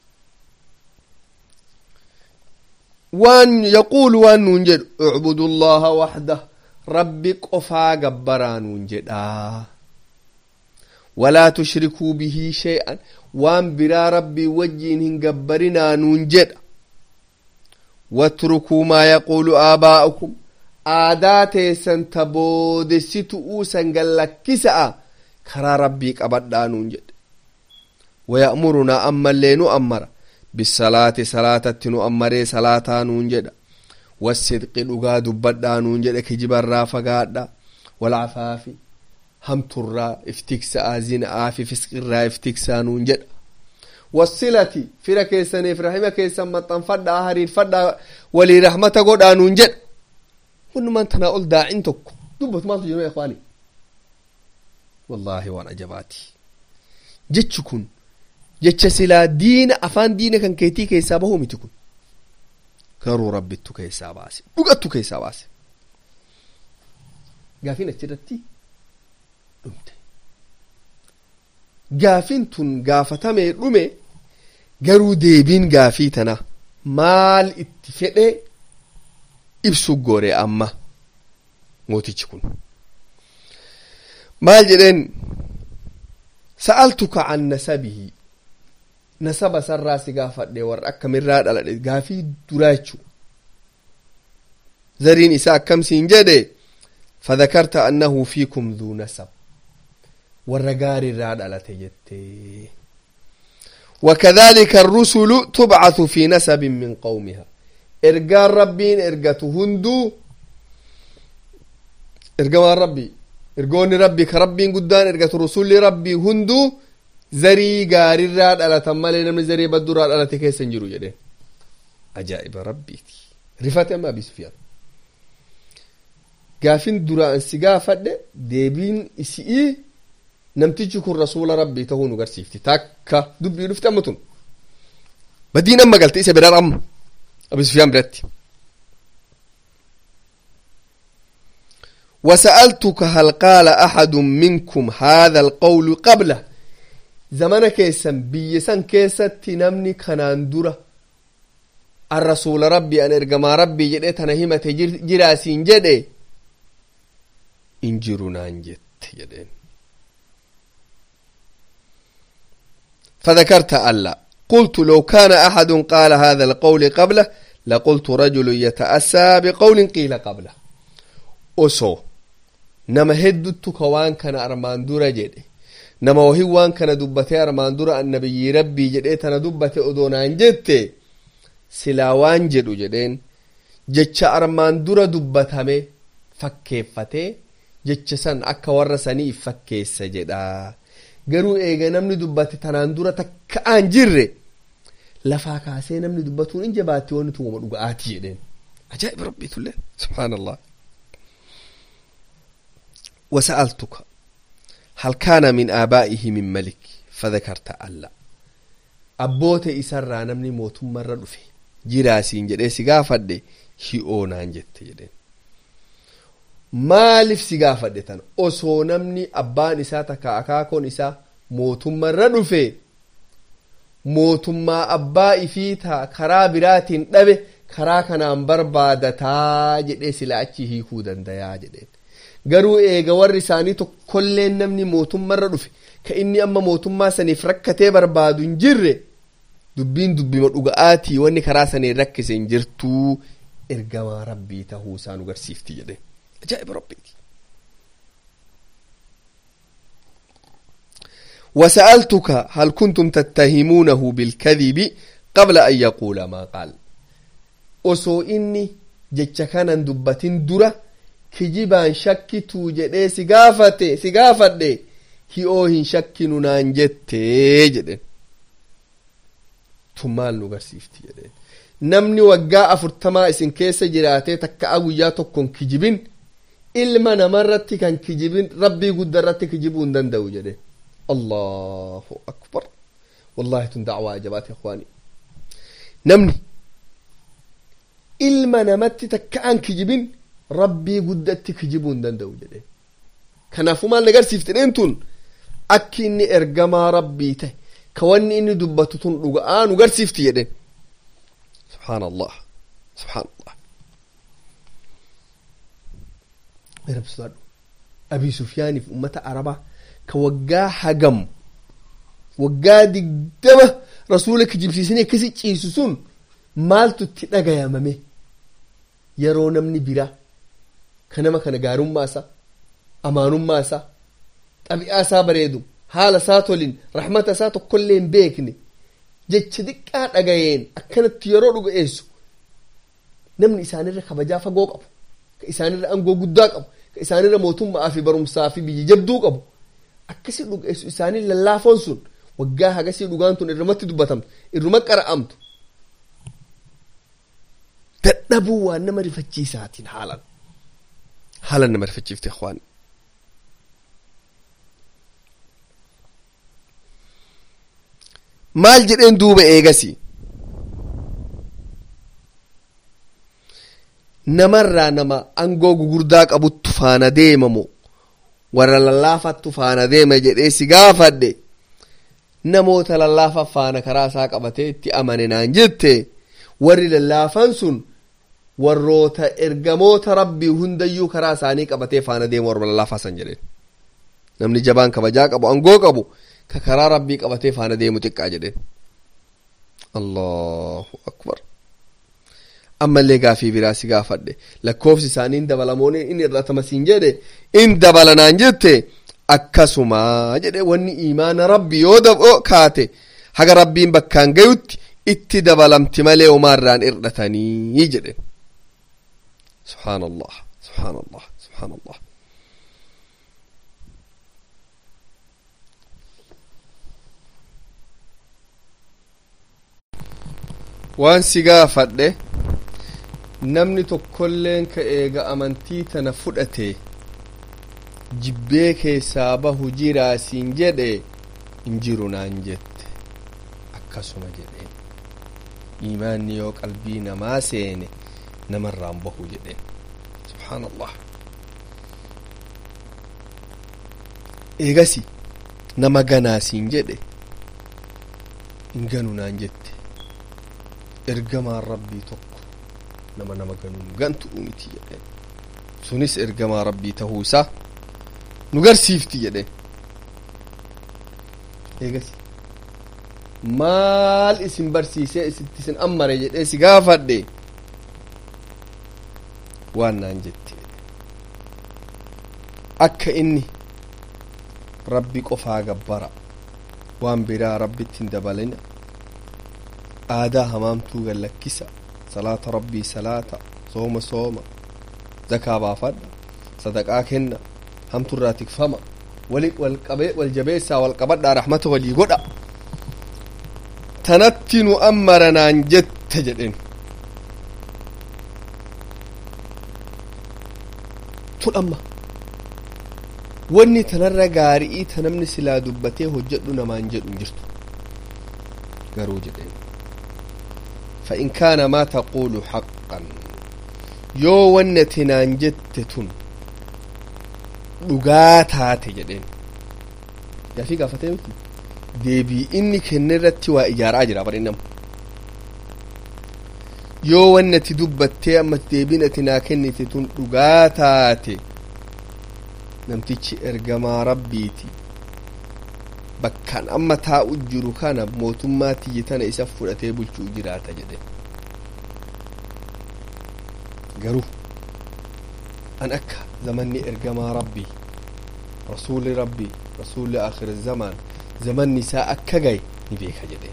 waan yaquulu waan nuun jedhu ucbudu llaha waxdah rabbi qofaa gabbaraa nuun jedhaa walaa tushrikuu bihii shay'an waan biraa rabbii wajjiin hin gabbarinaa nuun jedha watrukuu maa yaquulu aabaa'ukum aadaa teessan ta boodessitu'uu san gallakkisa'a karaa rabbii qabadhaa nuun jedhe waya'murunaa ammallee nu ammara bisalaati salaatatti nu ammaree salaataa nuun jedha wasidqi dhugaa dubbadhaa nuun jedhe kijibarraa fagaadha walcafaafi hamturraa iftiksa'a zina'aa fi fisqirraa iftiksaa nuun jedha wasilati fira keessaniif rahima keessan maxxanfadhaa hariirfadhaa walii rahmata godhaa nuun jedha hundumaan tanaa ol daacin tokko dubbatu maaltu jiru ikwaani wallaahi waan ajabaati jechi kun jecha silaa diina afaan diina kan keetii keessaa bahuu miti kun garuu rabbittu keessaa baase dhugattu keessaa baase gaafiin achirratti dhumte gaafiin tun gaafatamee dhume garuu deebiin gaafii tana maal itti fedhe ibsu goore amma mootichi kun maal jedheen sa'altuka an nasabihi nasaba sarraa si gaafadhe warra akkamirraa dhaladhe gaafii duraa jechuu zariin isaa akkamsiin jedhe fadakarta annahu fiikum dhuu nasab warra gaarirraa dhalate jette وكذلك الرسل تبعث في نسب من قومها ergaan rabbiin ergatu hunduu ergamaan rabbii ergoonni rabbii ka rabbiin guddaan ergatu rusulli rabbii hunduu zarii gaarirraa dhalatan malee namni zarii badduraa dhalate keessa hin jiru jedheen ajaa'iba rabbiiti rifate amma abi sufyaan gaafin duraan si gaafadhe deebiin isi'ii namtichi kun rasuula rabbii tahuu nu garsiifti takka dubbii dhufte amma tun badiin amma galte isa biraa amma abi sufyaan biratti وسألتك هل قال أحد منكم هذا القول قبله زمن كيسن بيسن كيست نمني كنان درة الرسول ربي أن إرقما ربي جدت أنا همة جراسين جدي إنجرنا انجت جدين فذكرت ألا قلت لو كان أحد قال هذا القول قبله لقلت رجل يتأسى بقول قيل قبله أسو nama hedduttu ka waan kana armaan dura jedhe nama wahi waan kana dubbate armaan dura annabiyyi rabbii jedhee tana dubbate odoonaan jette silaa waan jedhu jedheen jecha armaan dura dubbatame fakkeeffatee jecha san akka warra saniif fakkeessa jedha garuu eega namni dubbate tanaan dura takka'aan jirre lafaa kaasee namni dubbatuun in jabaatti wanni tun wama dhuga'aati jedheen ajaa'iba rabbiitullee subhaanallah وسألتك هل كان من آبائه من ملك فذكرت ألا أبوت إسرى نمني موت مرة رفي جراسين جدي سقافة هئونان جت جدين maaliif si gaafadhe tan osoo namni abbaan isaa takka akaakoon isaa mootummarra dhufe mootummaa abbaa ifii taa karaa biraatiin dhabe karaa kanaan barbaadataa jedhee sila achi hiikuu dandayaa jedheen garuu eega warri isaanii tokkolleen namni mootummarra dhufe ka inni amma mootummaa saniif rakkatee barbaadu hin jirre dubbiin dubbima dhuga'aatii wanni karaa saniin rakkise hin jirtuu ergamaa rabbii tahuu isaan agarsiifti jedhe ajaa'iba rabbiiti وسألتك هل كنتم تتهمونه بالكذب قبل أن يقول ما قال osoo inni jecha kanan dubbatin dura kijibaan shakkituu jedhee si gaafate si gaafadhe hi'oo hin shakkinu naan jettee jedhen tun maal nu garsiifti jedheen namni waggaa afurtamaa isin keessa jiraatee takka'a guyyaa tokkon kijibin ilma namarratti kan kijibin rabbii guddarratti kijibuu hin danda'u jedhe allahu akbar wallahi tun dacwaa ajabaati ikhwaani namni ilma namatti takka'an kijibin rabbii guddatti kijibuu hin danda'u jedhe kanaafuu maal nagarsiiftedheen tun akki inni ergamaa rabbii ta'e ka wanni inni dubbatu tun dhuga'aa nu garsiifti jedhen subhaan allah subhaan allah rabsudhaadhu abii sufyaaniif ummata arabaa ka waggaa hagam waggaa digdama rasuula kijibsiisanii akkasi ciisu sun maaltu itti dhagayamame yeroo namni biraa ka nama kana gaarummaa isaa amaanummaa isaa xabi'aa isaa bareedu haala isaa tolin rahmata isaa tokkollee hin beekne jecha xiqqaa dhagayeen akkanatti yeroo dhuga'eessu namni isaanirra kabajaa fagoo qabu ka isaanirra angoo guddaa qabu ka isaanirra mootummaa fi barumsaa fi biyya jabduu qabu akkasi dhuga'eessu isaanii lallaafoon sun waggaa hagasii dhugaan tun irrumatti dubbatamtu irruma qara'amtu dadhabuu waan nama rifachiisaatiin haalan haalan nama rifachiifte ikhwaan maal jedheen duuba eegasi namarraa nama angoo gugurdaa qabuttu faana deemamu warra lallaafattu faana deema jedhee si gaafadhe namoota lallaafa faana karaa isaa qabatee itti amane naan jette warri lallaafan sun warroota ergamoota rabbii hundayyuu karaa isaanii qabatee faana deemu warra lallaafaa san jedheen namni jabaan kabajaa qabu angoo qabu ka karaa rabbii qabatee faana deemu xiqqaa jedheen allahu akbar ammallee gaafii biraa si gaafadhe lakkoofsi isaanii in dabalamoon in irratama siin jedhe in dabalanaan jette akkasumaa jedhe wanni imaana rabbi yoo dabo kaate haga rabbiin bakkaan gayutti itti dabalamti malee umaarraan irdhatanii jedhe subhaan allah subhaan allah subhaan allah waan si gaafadhe namni tokkolleen ka eega amantii tana fudhate jibbee keessaa bahu jiraa siin jedhe hin jiru naan jette akkasuma jedheen imaanni yoo qalbii namaa seene namarraan bahu jedheen subhaan allah eegasi nama ganaa siin jedhe hin ganu naan jette ergamaan rabbii tokko nama nama ganuun gantu miti jedheen sunis ergamaa rabbii tahuu isaa nu garsiifti jedheen eegasi maal isin barsiisee isitti isin ammare jedhee si gaafadhe waan naan jetti akka inni rabbi qofaa gabbara waan biraa rabbitti hin dabalina aadaa hamaamtuu gallakkisa salaata rabbii salaata sooma sooma zakaa baafadha sadaqaa kenna hamturraa tikfama wali wal jabeessaa wal qabadhaa rahmata walii godha tanatti nu ammara naan jette jedhen tun amma wanni tanarra gaarii ta namni silaa dubbatee hojjedhu namaan jedhu hin jirtu garuu jedheen فإن كان ما تقول حقا yoo wanni ati naan jette tun dhugaa taate jedheen gaafii gaafatee miti deebii inni kenne irratti waa ijaaraa jira bari nama yoo wanni ati dubbattee amma deebiin ati naa kennite tun dhugaa taate namtichi ergamaa rabbiiti bakkaan amma taa'u jiru kana mootummaa tiyyi tana isa fudhatee bulchuu jiraata jedhe garuu an akka zamanni ergamaa rabbii rasuuli rabbii rasuuli akhir zamaan zamanni isaa akka gaye ni beeka jedheen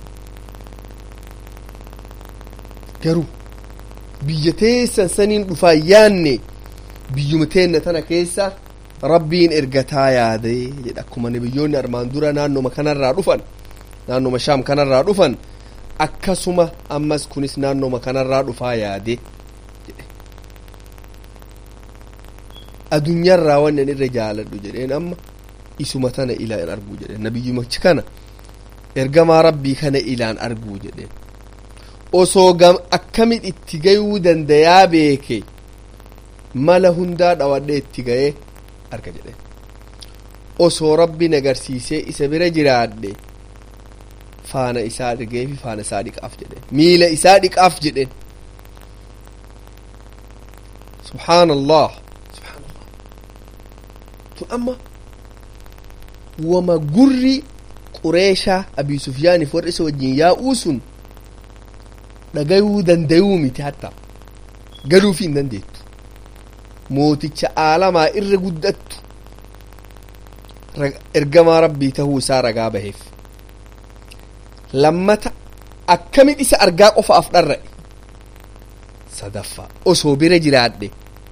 garuu biyya teessan saniin dhufaa yaanne biyyuma teenna tana keessa rabbiin ergataa yaade jedha akkuma nabiyyoonni armaan dura naannoma kanarraa dhufan naannoma shaam kanarraa dhufan akkasuma ammas kunis naannoma kanarraa dhufaa yaade jedhe addunyaarraa wannan irra jaaladhu jedheen amma isuma tana ilaan arguu jedheen nabiyyumachi kana ergamaa rabbii kana ilaan arguu jedheen osoo gam akkamit itti gayuu dandayaa beeke mala hundaa dhawadhe itti ga'ee arga jedheen osoo rabbiin agarsiisee isa bira jiraadhe faana isaa argeefi faana isaa dhiqaaf jedheen miila isaa dhiqaaf jedheen subhaan allah subhaan allah tun amma wama gurri qureeshaa abii sufyaaniif warra isa wajjin yaa'uu sun dhagayuu dandayuu miti hatta galuufi hin dandeettu mooticha aalamaa irra guddattu ergamaa rabbii tahuu isaa ragaa baheef lammata akkamit isa argaa qofaaf dharra'e sadaffaa osoo bira jiraadhe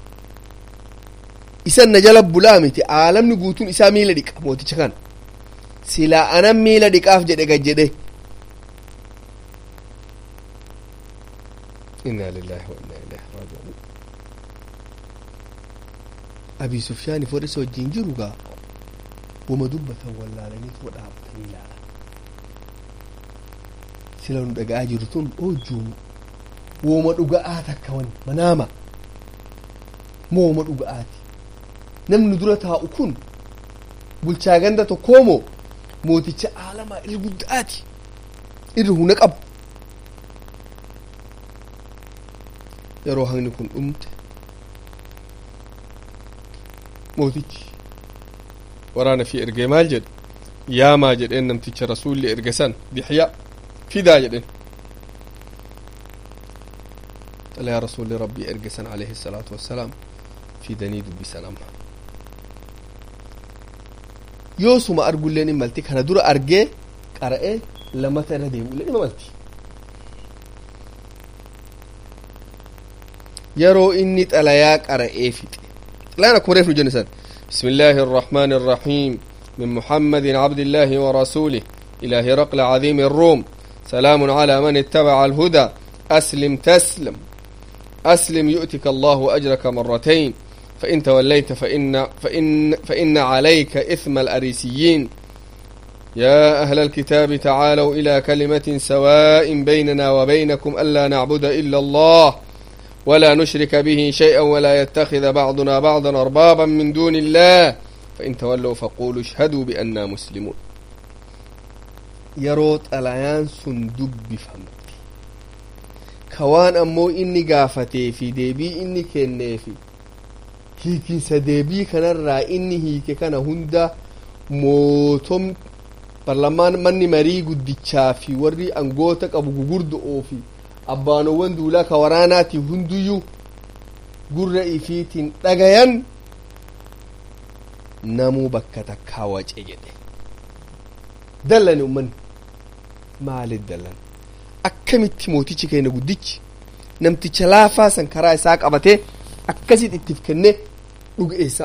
isan na jala bulaa miti aalamni guutuun isaa miila dhiqa mooticha kana silaa anan miila dhiqaaf jedhe gad jedhe inna lillahi wa inna ilaihi raaji'uun abii sufyaaniif warra isa wajjin jiru gaa wama dubbatan wallaalanii tuba dhaabbatanii ilaalan sila nu dhaga'aa jiru tun oojjuumu wooma dhuga'aa takka wani manaama mooma dhuga'aati namni dura taa'u kun bulchaa ganda tokkoomoo mooticha aalamaa irra guddaati irra huna qabu yeroo hangni kun dhumte mootichi waraana fi ergee maal jedhe yaamaa jedheen namticha rasuulli erge san dixya fidaa jedhen xalayaa rasuulli rabbii erge san alayhi salaatu wassalaam fidanii dubbisan amma yoosuma argulleen imalti kana dura argee qara'ee lamata irra deemuilleen imalti yeroo inni xalayaa qara'ee fixe xalayaan akkuma reef nu jenne san بسم الله الرحمن الرحيم من محمد عبد الله ورسوله إلى هرقل عظيم الروم سلام على من اتبع الهدى أسلم تسلم أسلم يؤتك الله أجرك مرتين فإن توليت فإن, فإن, فإن عليك إثم الأريسيين يا أهل الكتاب تعالوا إلى كلمة سواء بيننا وبينكم ألا نعبد إلا الله ولا نشرك به شيئا ولا يتخذ بعضنا بعضا أربابا من دون الله فإن تولوا فقولوا اشهدوا بأننا مسلمون يروت العيان سندب بفهمت كوان أمو إني قافتي في ديبي إني كنيفي hiikinsa deebii kanarraa inni hiike kana hunda mootom parlamaan manni marii guddichaa fi warri angoota qabu gugurdo'oo fi abbaanowwan duulaa ka waraanaati hunduyyuu gurra ifiitiin dhagayan namuu bakka takkaa wace jedhe dallani ummanni maalit dallan akkamitti mootichi keenya guddichi namticha laafaa san karaa isaa qabatee akkasit ittiif kennee dhugeessa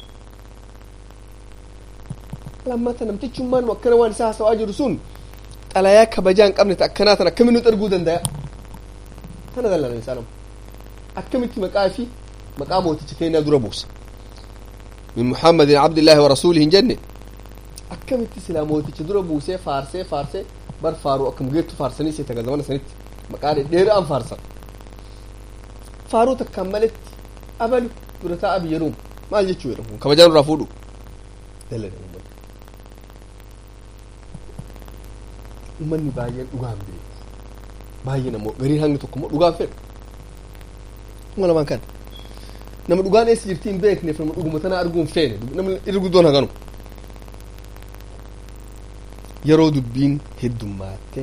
lammata namtichummaan nu akkana waan isaa haasawaa jiru sun xalayaa kabajaa hin qabne ta akkanaa tan akkamiin nuti arguu dandaya tana dallana isaa namu akkamitti maqaa fi maqaa mooticha keenyaa dura buusa min muhammadin abdillaahi wa rasuulihi hin jenne akkamitti silaa mooticha dura buusee faarsee faarsee bar faaruu akkam geettu faarsanii seeta gazamana sanitti maqaa dheeraan faarsan faaruu takkaan maletti abalu dura taa'a biyya ruum maal jechuu jedhamu kabajaan irraa fuudhu dalaga ummanni ummanni baay'een dhugaan beeku baay'een ammoo gariin hangni tokko immoo dhugaan fedhu kuma lamaan kan nama dhugaan eessa jirti hin beekneef nama dhuguma tana arguu hin feene namni irri guddoon haganu yeroo dubbiin heddummaatte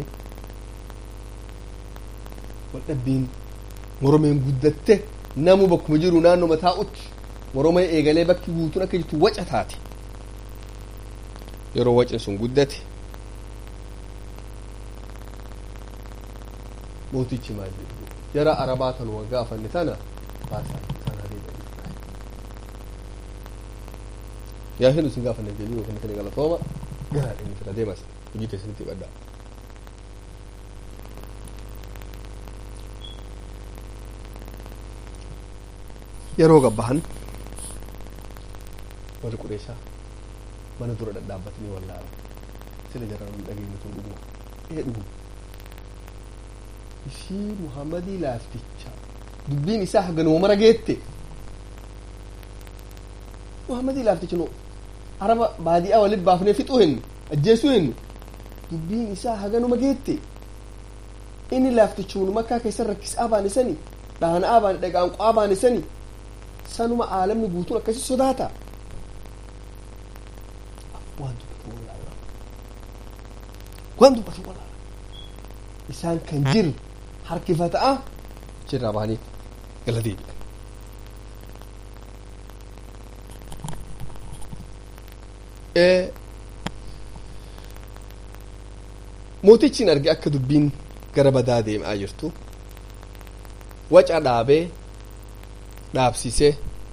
waldhabbiin moromeen guddatte namu bakkuma jiru naannoo mataa utti moromee eegalee bakki guutuun akka jirtu waca taate yeroo wacin sun guddate mootichi maal jedhu jara arabaa tan waggaa afanne tana baasaa kanaa deebi'anii yaa hin isin gaafanne jedhii yookiin kan galatooma garaa inni fira deemas hojii keessanitti baddaa yeroo gabbahan warri qureeshaa mana dura dhadhaabbatanii wallaala sila jaraan dhageenyu tun dhuguma ee dhuguma ishii muhammadii laafticha dubbiin isaa haganuma mara geette muhammadii laafticha no araba baadiyaa walit baafnee fixuu hin ajjeesuu hin dubbiin isaa haganuma geette inni laaftichuun makkaa keessan rakkisaa baanisani dhaana'aa baane dhagaanqo'aa baanisani sanuma aalamni guutuun akkasi sodaata waan dubbatu wallaala waan dubbatu wallaala isaan kan jir harkifata'a jirraa bahanii gala deebi'an mootichin arge akka dubbiin gara badaa deemaa jirtu waca dhaabee dhaabsisee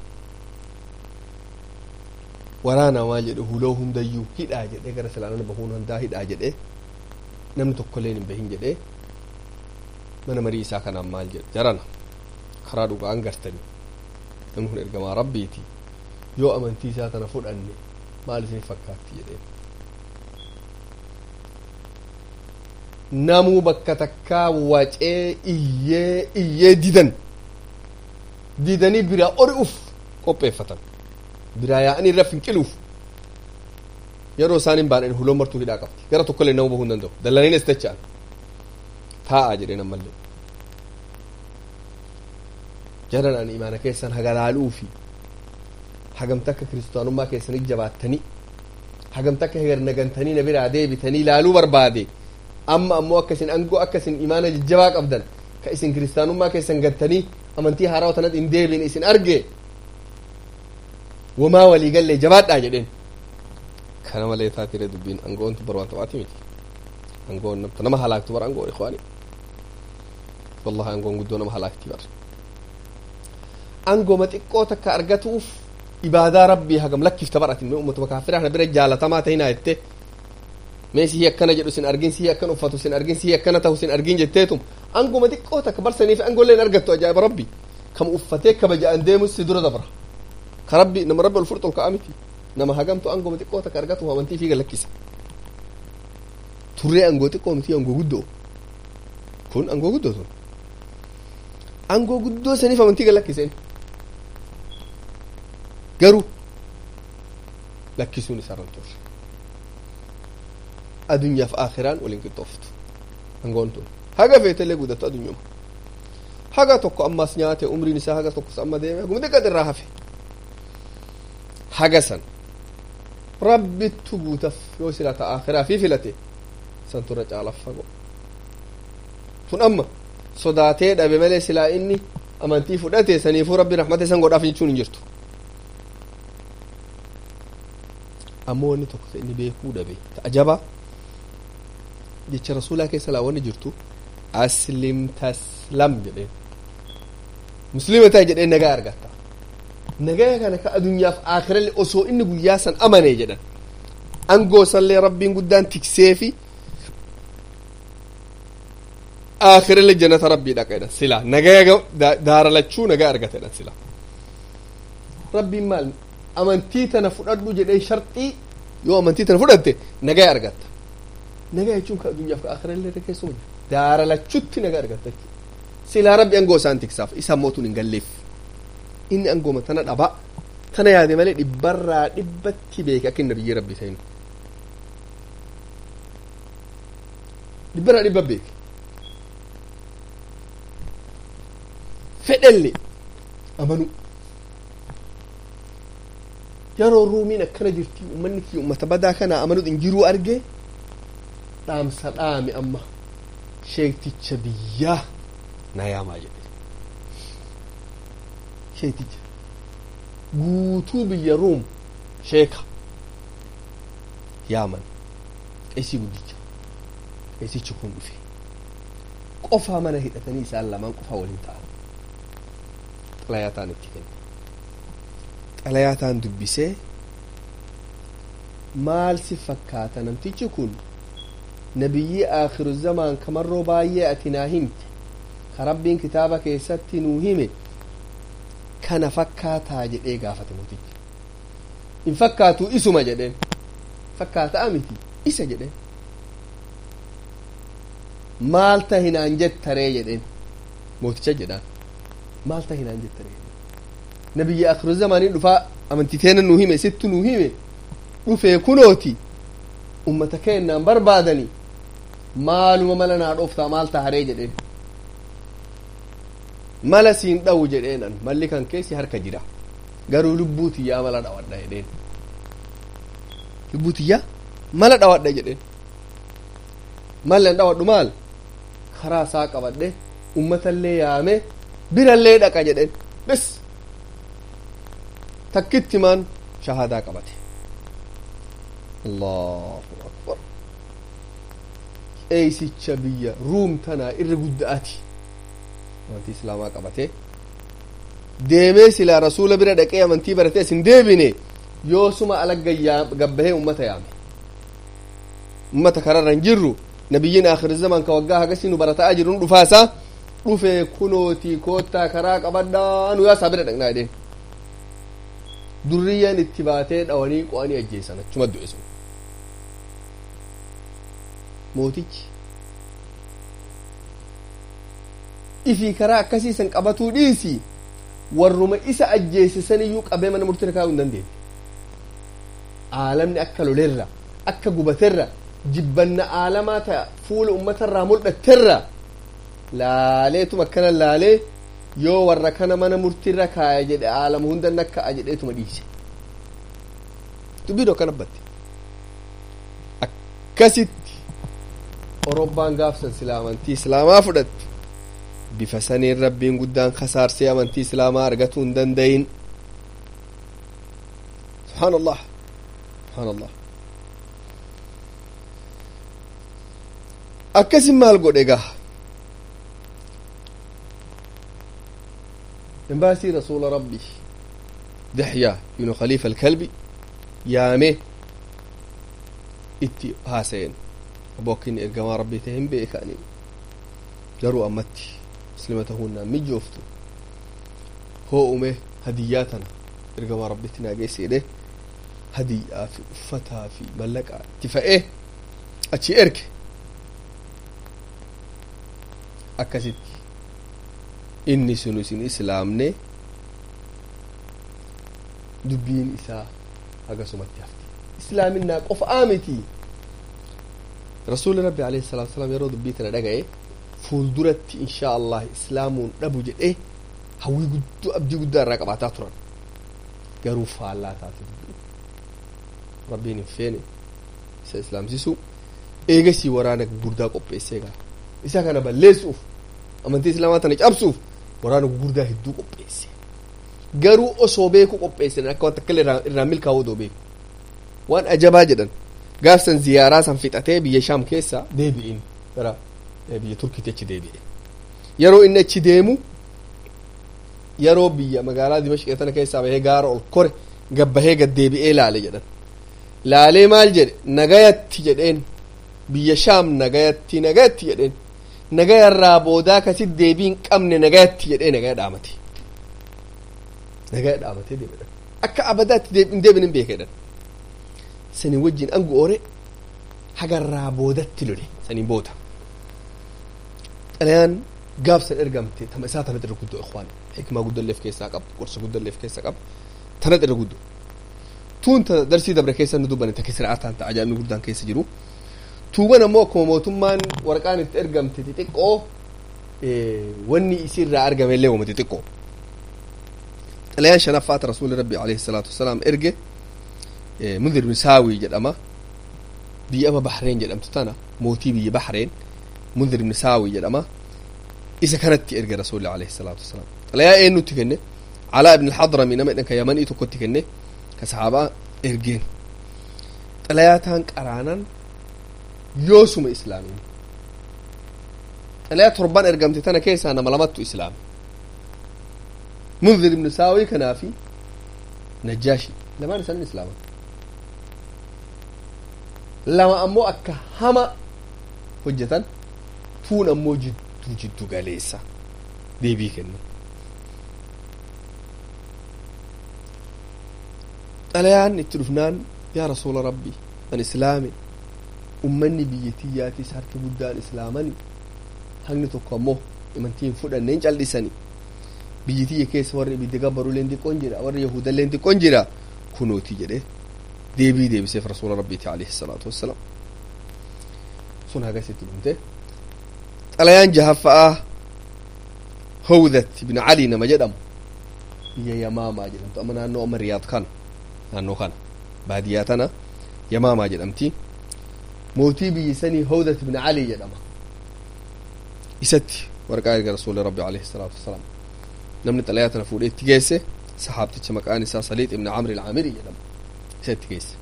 waraana maal jedhe huloo hundayyuu hidhaa jedhee gara silaanana bahuun hundaa hidhaa jedhee namni tokkolleen hin bahin jedhee mana marii isaa kanaan maal jedhe jarana karaa dhugaan gartanii namni kun ergamaa rabbiiti yoo amantii isaa tana fudhanne maal isin fakkaatti jedhee namuu bakka takkaa wacee iyyee iyyee didan didanii biraa ori'uuf qopheeffatan biraa yaa'anii irra finqiluuf yeroo isaan hin baadhan huloon martuu hidhaa qabdi gara tokkollee nama bahuu hin danda'u dallaniin as dacha'an taa'aa jedhee nammallee jaranaan imaana keessan hagalaaluu fi hagamta akka kiristaanummaa keessanii jabaattanii hagamta akka hegernagantanii na biraa deebitanii ilaaluu barbaade amma ammoo akkasin angoo akkasin imaana jajjabaa qabdan ka isin kiristaanummaa keessan gattanii amantii haaraa tanat hin deebiin isin arge wamaa walii gallee jabaadhaa jedheen kana malee taatire dubbiin angoontu bar waan taphaati miti angoon namta nama halaaktu bar angoon ikwaani wallahi angoon guddoo nama halaakti bar angooma xiqqoo takka argatuuf ibaadaa rabbii hagam lakkifta baratin mee ummatuma kaafiraa kana bira jaalatamaa ta'inaa jette mee sihii akkana jedhu sin argin sihii akkana uffatu sin argin sihii akkana ta'u sin argin jetteetum angooma xiqqoo takka barsanii fi angolleen argattu ajaa'iba rabbi kam uffatee kabaja'an deemus si dura dabra ka rabbi nama rabbi ol fudhatu ol ka'a miti nama hagamtu angooma xiqqoo takka argatu amantii fi galakkisa turree angoo xiqqoo miti angoo guddoo kun angoo guddoo sun angoo guddoo saniif amantii galakkiseen garuu lakkisuun isaarran turre adunyaaf aakiraan waliin qixxooftu angoon tun haga feetellee guddattu adunyuma haga tokko ammas nyaate umriin isaa haga tokkos amma deeme haguma xiqqat irraa hafe haga san rabbittu guutaf yoo sila ta aakiraa fi filate san turra caalaaf fago tun amma sodaatee dhabe malee silaa inni amantii fudhate saniifuu rabbi rahmata isan godhaaf jechuun hin jirtu ammoo wanni tokko ka inni beekuu dhabe ta'a jabaa jecha rasuulaa keessa laa wanni jirtu aslim taslam jedheen muslima ta'i jedheen nagaa argatta nagaa kana ka adunyaaf aakirallee osoo inni guyyaa san amane jedhan angoo sanlee rabbiin guddaan tiksee fi aakirallee jannata rabbii dhaqa jedhan sila nagaa daaralachuu nagaa argata jedhan sila rabbiin maal amantii tana fudhadhu jedhee sharxii yoo amantii tana fudhatte nagaa argatta nagaa jechuun ka addunyaaf ka aakirallee keessuma daaralachutti nagaa argatta jechuudha silaa rabbi angoo isaan tiksaaf isa mootuun hin galleef inni angooma tana dhaba tana yaade malee dhibbarraa dhibbatti beeke akka inni biyyee rabbi ta'inu dhibbarraa dhibba beeke fedhelle amanu yeroo ruumiin akkana jirti ummanni kiyya ummata badaa kana amanu hin jiruu arge dhaamsa dhaame amma sheekticha biyyaa na yaamaa jedhe sheekticha guutuu biyya ruum sheeka yaaman qeesii guddicha qeesichi kun dhufe qofaa mana hidhatanii isaan lamaan qofaa waliin ta'an xalayaataan itti kenne xalayaataan dubbisee maal si fakkaata namtichi kun nabiyyi aakhiru zamaan kamarroo baay'ee ati naa himte ka rabbiin kitaaba keessatti nuu hime kana fakkaataa jedhee gaafate mootichi in fakkaatu isuma jedheen fakkaataa miti isa jedheen maalta hinaan jettaree jedheen mooticha jedhaan maalta hinaan jettaree nabiyyi akhiru zamaanii dhufaa amantiteena nuu hime sittu nuu hime dhufee kunooti ummata keennaan barbaadani maaluma mala naa dhooftaa maalta haree jedheen mala siin dhawu jedheenan malli kan keessi harka jira garuu lubbuu tiyyaa mala dhawadha jedheen lubbuu tiyyaa mala dhawadha jedheen mallan dhawadhu maal karaa isaa qabadhe ummatallee yaame birallee dhaqa jedheen bes takkitti maan shahadaa qabate allahu akbar qeesicha biyya ruum tanaa irra gudda'ati amantii islaamaa qabate deemee silaa rasuula bira dhaqee amantii baratee isin deebine yoosuma alagga gabbahee ummata yaame ummata kararra hin jirru nabiyyiin akhir zaman ka waggaa hagasi nu barataa jiru nu dhufaasa dhufe kunooti koottaa karaa qabadhaa nu yaasaa bira dhaqnaa jedheen durriyyaan itti baatee dhawanii qo'anii ajjeesan achuma du'e sun mootichi ifii karaa akkasiisan qabatuu dhiisi warruma isa ajjeesisan iyyuu qabee mana murtii kaa'uu hin dandeenye aalamni akka lolerra akka gubaterra jibbanna aalamaa ta'a fuula ummatarraa mul'atterra laaleetuma akkana laalee yoo warra kana mana murtiirra kaaya jedhe aalama hundan akka jedheetuma dhiise dubbiin akkana batte akkasitti orobbaan gaafsan sila amantii islaamaa fudhatte bifa saniin rabbiin guddaan kasaarsee amantii islaamaa argatuu hin dandayin subhaan allah subhaan allah akkasin maal godhe gaa embaasii rasuula rabbi dixyaa ibnu khaliifa alkalbi yaame itti haasayen abokkin ergamaa rabbii tahin beekani garuu ammatti muslima tahuunnaan mijooftu hoo ume hadiyyaa tana ergamaa rabbitti naa geesseedhe hadiyyaa fi uffataa fi mallaqaa itti fa'ee achi erge akkasitti inni sun isin islaamne dubbiin isaa hagasumatti hafti islaaminaa qofa'aa miti rasuuli rabbi alayhi salaatu wasalaam yeroo dubbii tana dhaga'e fuulduratti inshaa allah islaamuun dhabu jedhee hawwii guddoo abdii guddaa irraa qabaataa turan garuu faallaa taate dubbii rabbiin hin feene isa islaamsisu eegasii waraana gurguddaa qopheessee gaa isa kana balleessuuf amantii islaamaa tana cabsuuf waraana gurguddaa hedduu qopheesse garuu osoo beeku qopheessan akka waan takka irraa milkaa'uu odoo beeku waan ajabaa jedhan gaafsan ziyaaraa san fixatee biyya shaam keessa deebi'in gara biyya turkiitti achi deebi'e yeroo inni achi deemu yeroo biyya magaalaa dimashqee tana keessaa bahee gaara ol kore gabbahee gad deebi'ee laale jedhan laalee maal jedhe nagayatti jedheen biyya shaam nagayatti nagayatti jedheen nagayarraa boodaa kasit deebii hin qabne nagayatti jedhee nagaya dhaamate nagaya dhaamatee deebi'edhan akka abadaatti hin deebin hin beekedhan saniin wajjin angu oore hagarraa boodatti lole saniin booda xalayaan gaafsan ergamte tama isaa tanat irra guddoo ikhwaan xikmaa guddalleef keessaa qaba gorsa guddalleef keessaa qaba tanat irra guddoo tuun ta darsii dabre keessa nu dubbanne takka sir'aataan ta'a ajaa'ibni guddaan keessa jiru tuuban ammoo akkuma mootummaan waraqaan itti ergamte xixiqqoo wanni isirraa argame illee wama xixiqqoo xalayaan shanaffaata rasuuli rabbi alayhi salaatu wasalaam erge mundir ibn saawii jedhama biyya ama bahreen jedhamtu tana mootii biyya bahreen mundir ibn saawii jedhama isa kanatti erge rasuuli alayhi salaatu wasalaam xalayaa eenyutti kenne calaa ibn alxadrami nama jedhan ka yamanii tokkotti kenne ka sahaabaa ergeen xalayaa taan qaraanan yoosuma islaamiin xalayaa torban ergamte tana keessaa nama lamattu islaame munzir ibnu saawii kanaa fi najjaashi lamaan isaanii islaaman lama ammoo akka hama hojjetan tuun ammoo jidduu jiddu galeessa deebii kenna xalayaan itti dhufnaan yaa rasuula rabbii an islaame ummanni biyyattiyyaatis harki guddaan islaamani hagni tokko ammoo imantiin fudhanneen cal'isani biyyitiyya keessa warri ibidda gabbaruleen xiqqoon jira warri yahudalleen xiqqoon jira kunooti jedhe deebii deebiseef rasuula rabbiiti alayhi salaatu wassalaam sun hagasitti dhumte xalayaan jahaffa'aa hawdat ibn ali nama jedhamu biyya yamaamaa jedhamtu amma naannoo amma riyaad kana naannoo kana baadiyyaa tana yamaamaa jedhamti mootii biyyi sanii hawdat ibn ali jedhama isatti warqaa erga rasuuli rabbi alayhi salaatu wassalaam namni xalayaa tana fuudhee itti geesse sahaabticha maqaan isaa saliix ibn camri ilcaamiri jedhama isa itti geesse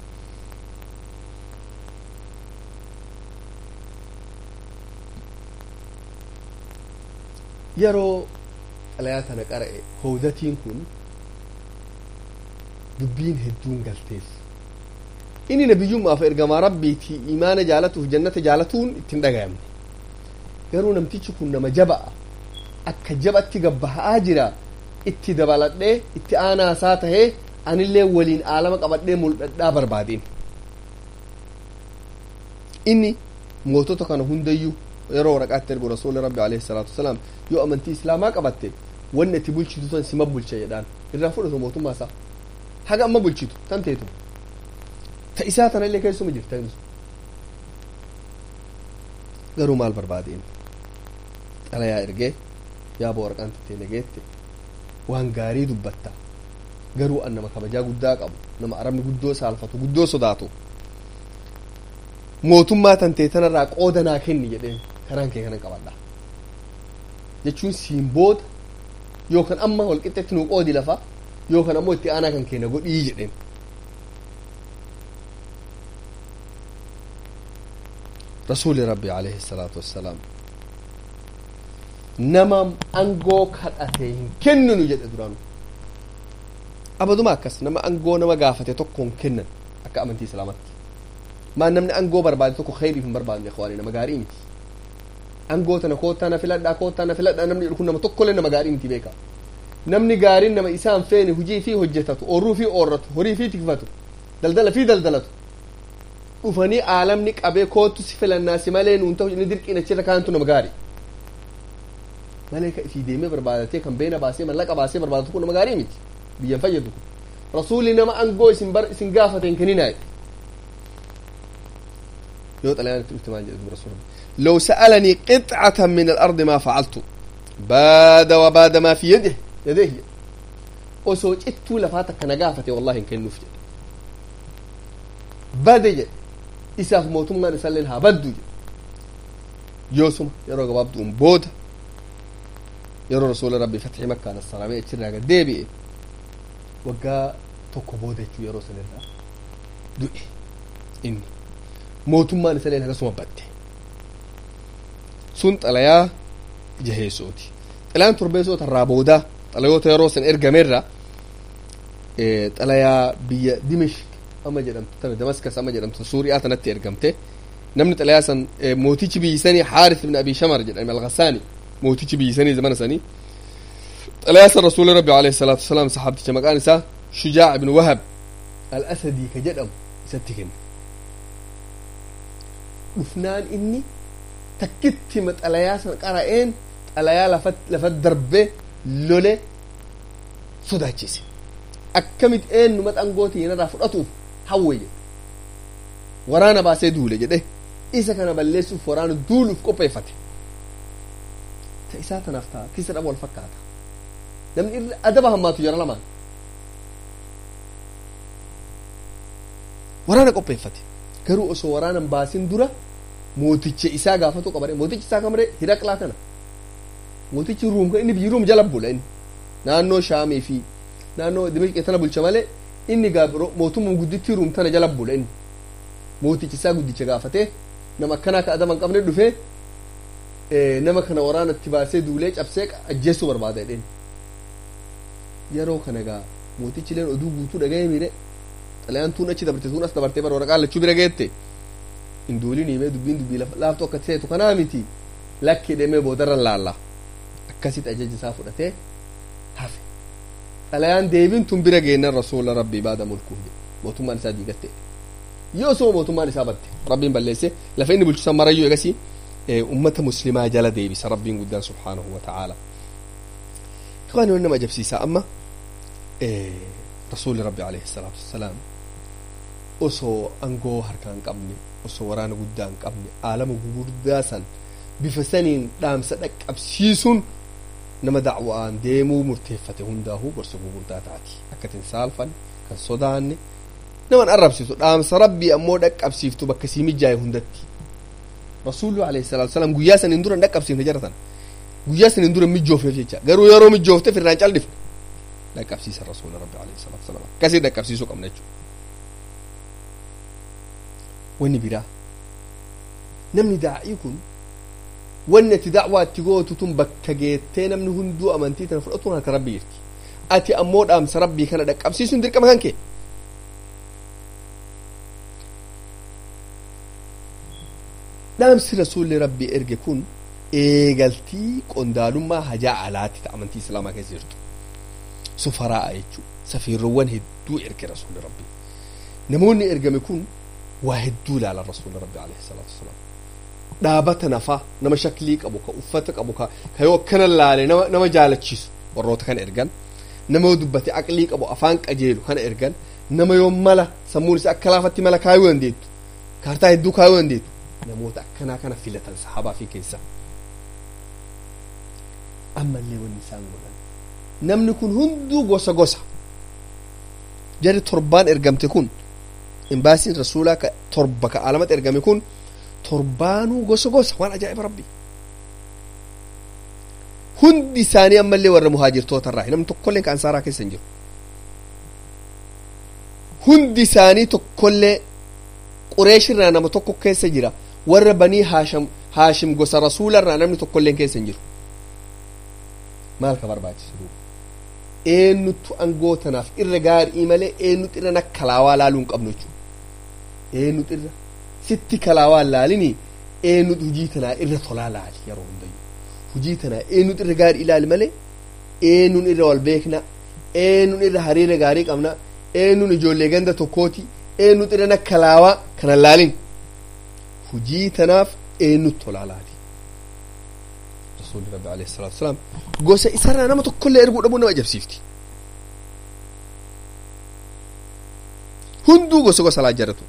yeroo xalayaa tana qara'e hawdatiin kun dubbiin hedduun galteef inni nabiyyummaaf ergamaa rabbiiti imaana jaalatuuf jannata jaalatuun ittiin dhagayamne garuu namtichi kun nama jaba'a akka jabatti gabbaha'aa jira itti dabaladhee itti aanaasaa tahee anillee waliin aalama qabadhee mul'adhaa barbaadeen inni mootota kana hundayyuu yeroo waraqaatti ergu rasuuli rabbi alayhi salaatu wasalaam yoo amantii islaamaa qabatte wanni itti bulchitu san sima bulcha jedhaan irraa fudhatu mootummaa isaa haga amma bulchitu tan teetu ta isaa tana illee keessuma jirta garuu maal barbaadeen xalayaa ergee yaaba waraqaan tattee nageette waan gaarii dubbatta garuu an nama kabajaa guddaa qabu nama arabni guddoo saalfatu guddoo sodaatu mootummaa tantee tanarraa qooda naa kenni jedheen karaan kee kanan qabadha jechuun siin booda yookaan amma walqixxetti nuu qoodi lafa yookaan ammoo itti aanaa kan keenya godhii jedheen rasuuli rabbi alayhi salaatu wassalaam nama angoo kadhate hin kenninu jedhe duraanu abaduma akkas nama angoo nama gaafate tokko hin kennan akka amantii islaamatti maan namni angoo barbaade tokko khayriif hin barbaadne ikhwaanii nama gaarii miti angoo tana koottaa na filadhaa koottaa na filadhaa namni jedhu kun nama tokkollee nama gaarii miti beeka namni gaariin nama isaan feene hujii fi hojjetatu oorruu fi oorratu horii fi tikfatu daldala fi daldalatu dhufanii aalamni qabee kootu si filannaa si malee nuun ta'u inni dirqiin achirra kaantu nama gaarii malee ka isii deemee barbaadatee kan beena baasee mallaqa baasee barbaadatu kun nama gaarii miti biyyan fayyadu kun rasuulli nama angoo isin bar isin gaafate hin kenninaaye yoo xalayaan itti dhufte maal jedhe rasuulli لو سألني قطعة من الأرض ما فعلت باد وباد ما في يده يديه osoo cittuu lafaata kana gaafate wallahi hin kennuuf jedhe bade jedhe isaaf mootummaan isalleen haa baddu jedhe yoosuma yeroo gabaabduun booda yeroo rasuula rabbi fatxi makkaan assalaamee achirraa gad deebi'e waggaa tokko booda jechuu yeroo sanirraa du'e inni mootummaan isalleen akkasuma badde sun xalayaa jaheessooti xalayaan torbeessoota irraa boodaa xalayoota yeroo san ergameerra xalayaa biyya dimishk amma jedhamtu tana damaskas amma jedhamtu suuriyaa tanatti ergamte namni xalayaa san mootichi biyyi sanii xaaris ibn abi shamar jedhame alghasaani mootichi biyyi sanii zamana sanii xalayaa san rasuuli rabbi alayhi salaatu wasalaam saxaabticha maqaan isaa shujaac ibn wahab al asadii ka jedhamu isatti kenne dhufnaan inni takkitti xalayaa san qara'een xalayaa lafa darbee lole sodaachise akkamit eenyuma xangooti irraa fudhatuuf hawwe jedhe waraana baasee duule jedhe isa kana balleessuuf waraana duuluuf qopheeffate ta isaa tanaaf ta'a kisa dhaba wal fakkaata namni irra adaba hammaatu jara lamaan waraana qopheeffate garuu osoo waraanan baasin dura mooticha isaa gaafatu qabare mootichi isaa kamare hiraqlaa kana mootichi ruum kan inni biyyi ruum jala bula inni naannoo shaamii fi naannoo dimishqee tana bulcha malee inni gaabiro mootummaa guddittii ruum tana jala bula inni mootichi isaa guddicha gaafatee nama akkanaa ka adama hin qabne dhufee nama kana waraanatti baasee duulee cabsee ajjeessuu barbaada jedheen yeroo kana gaa mootichi leen oduu guutuu dhaga'ee miire xalayaan tuun achi dabarte tuun as dabartee bara waraqaa lachuu bira geette hin duulin himee dubbiin dubbii laaftuu akka ta'etu kanaa miti lakki deemee boodarran laalla akkasitti ajaja isaa fudhatee hafe xalayaan deebiin tun bira geennan rasuula rabbii baada mulkuu mootummaan isaa diigatte yoo osoo mootummaan isaa batte rabbiin balleesse lafa inni bulchusan marayyuu egasii ummata muslimaa jala deebisa rabbiin guddaan subhaanahu wa ta'aala ikhwaani wani nama ajabsiisaa amma rasuuli rabbi alayhi salaatu wassalaam osoo angoo harkaa hin qabne osoo waraana guddaa hin qabne aalama gugurdaa san bifa saniin dhaamsa dhaqqabsiisuun nama dacwa'aan deemuu murteeffate hundaahuu gorsa gugurdaa taati akkatin saalfan kan sodaanne naman arrabsiisu dhaamsa rabbii ammoo dhaqqabsiiftu bakka sii mijaaye hundatti rasuullu alayhi salaatu wassalaam guyyaa saniin dura hin dhaqqabsiifne jaratan guyyaa saniin dura mijoofneef jecha garuu yeroo mijoofte firraan caldifne dhaqqabsiisa rasuula rabbi alayhi salaatu wassalaam akkasii dhaqqabsiisuu qabna jechuudha wanni biraa namni daa'ii kun wanni ati dacwaa itti gootu tun bakka geettee namni hunduu amantii tana fudhatuun harka rabbii jirti ati ammoo dhaamsa rabbii kana dhaqqabsiisuun dirqama kan kee dhaamsi rasuulli rabbii erge kun eegaltii qondaalummaa hajaa alaatti ta amantii islaamaa keessa jirtu sufaraa'a jechuu safiirroowwan hedduu erge rasuulli rabbii namoonni ergame kun waa hedduu ilaalan rasuulli rabbii alayhi salaatu wasalaam dhaabata nafaa nama shaklii qabu ka uffata qabu ka ka yoo akkana laale nama nama jaalachiisu warroota kana ergan nama yoo dubbate aqlii qabu afaan qajeelu kana ergan nama yoo mala sammuun isaa akka laafatti mala kaayuu dandeettu kaartaa hedduu kaayuu dandeettu namoota akkanaa kana filatan sahabaa fi keessa ammallee wanni isaan godhan namni kun hunduu gosa gosa jari torbaan ergamte kun imbaasiin rasuulaa ka torba ka alamatti ergame kun torbaanuu gosa gosa waan ajaa'iba rabbi hundi isaanii ammallee warra muhaajirtoota irraa namni tokkollee ka ansaaraa keessa hin jiru hundi isaanii tokkollee qureeshirraa nama tokko keessa jira warra banii haashim haashim gosa rasuularraa namni tokkolleen keessa hin jiru maal ka barbaachisu duuba eenyutu angoo tanaaf irra gaarii malee eenyutu irra nak kalaawaa laaluu hin qabnu jechuudha eenyutu irra sitti kalaawaa laalini eenyutu hujii tanaa irra tolaa laali yeroo hundayyuu hujii tanaa eenyutu irra gaarii ilaali malee eenyuun irra wal beekna eenyuun irra hariira gaarii qabna eenyuun ijoollee ganda tokkooti eenyutu irra nak kalaawaa kana laalin hujii tanaaf eenyutu tolaa laali rasuulli rabbi alayhi salaatu wasalaam gosa isarraa nama tokkollee erguu dhabuu nama ajabsiifti hunduu gosa gosa laa jaratu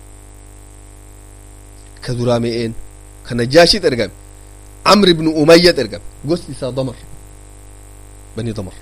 ka duraa me'een ka najaashiit ergame amri ibnu umayyat ergame gosti isaa damar bani damar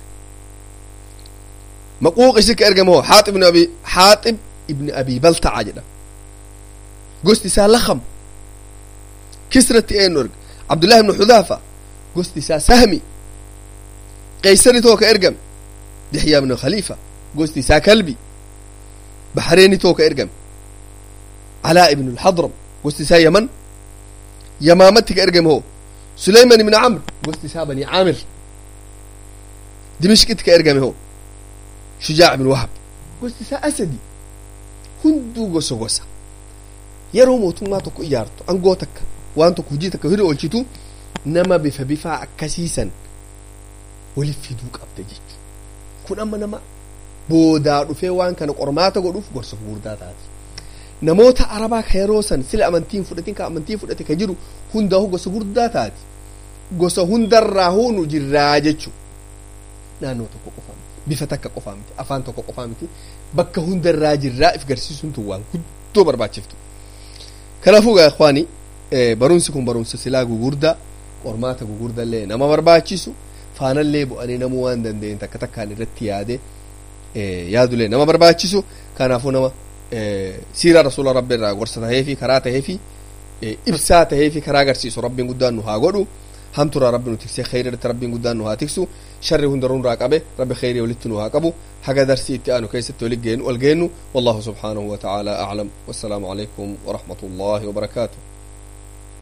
maquuq isi ka ergame hoo xaaxib ibnu abi xaaxib ibni abi baltaca jedham gosti isaa lakam kisratti eenu erga cabdullahi ibnu xudaafa gosti isaa sahmi qaysari too ka ergame dixyaa ibnu khaliifa gosti isaa kalbi baxreeni too ka ergame calaa ibnu lxadram gosti isaa yaman yamaamatti ka ergame hoo sulayman ibnu camr gosti isaa bani caamir dimishqitti ka ergame hoo shujaac ibnu wahab gosti isaa asadi hunduu gosa gosa yeroo mootummaa tokko ijaartu angoo takka waan tokko hujii takka hiri oolchitu nama bifa bifaa akkasiisan waliif fiduu qabda jechu kun amma nama boodaa dhufee waan kana qormaata godhuuf gorsa gurguddaa taati namoota arabaa ka yeroo san sila amantiin fudhatin ka amantii fudhate ka jiru hundaahu gosa gurguddaa taati gosa hundarraa huunu jirraa jechu naannoo tokko qofaa miti bifa takka qofaa miti afaan tokko qofaa miti bakka hundarraa jirraa if garsiisuun tun waan guddoo barbaachiftu kanaafuu gaa ikhwaani barumsi kun barumsa silaa gugurdaa qormaata gugurdallee nama barbaachisu faanallee bu'anii namuu waan danda'een takka takkaan irratti yaade yaadulee nama barbaachisu kanaafuu nama siiraa rasuula rabbi irraa gorsa taheefi karaa taheefi ibsaa taheefi karaa agarsiisu rabbiin guddaan nu haa godhu hamturaa rabbi nu tiksee khayri irratti rabbiin guddaan nu haa tiksu sharri hundaruu nurraa qabe rabbi khayrii walitti nu haa qabu haga darsii itti aanu keessatti wal geennu wallahu subhaanahu wa ta'aalaa aclam wassalaamu calaykum warahmatu llaahi wabarakaatuh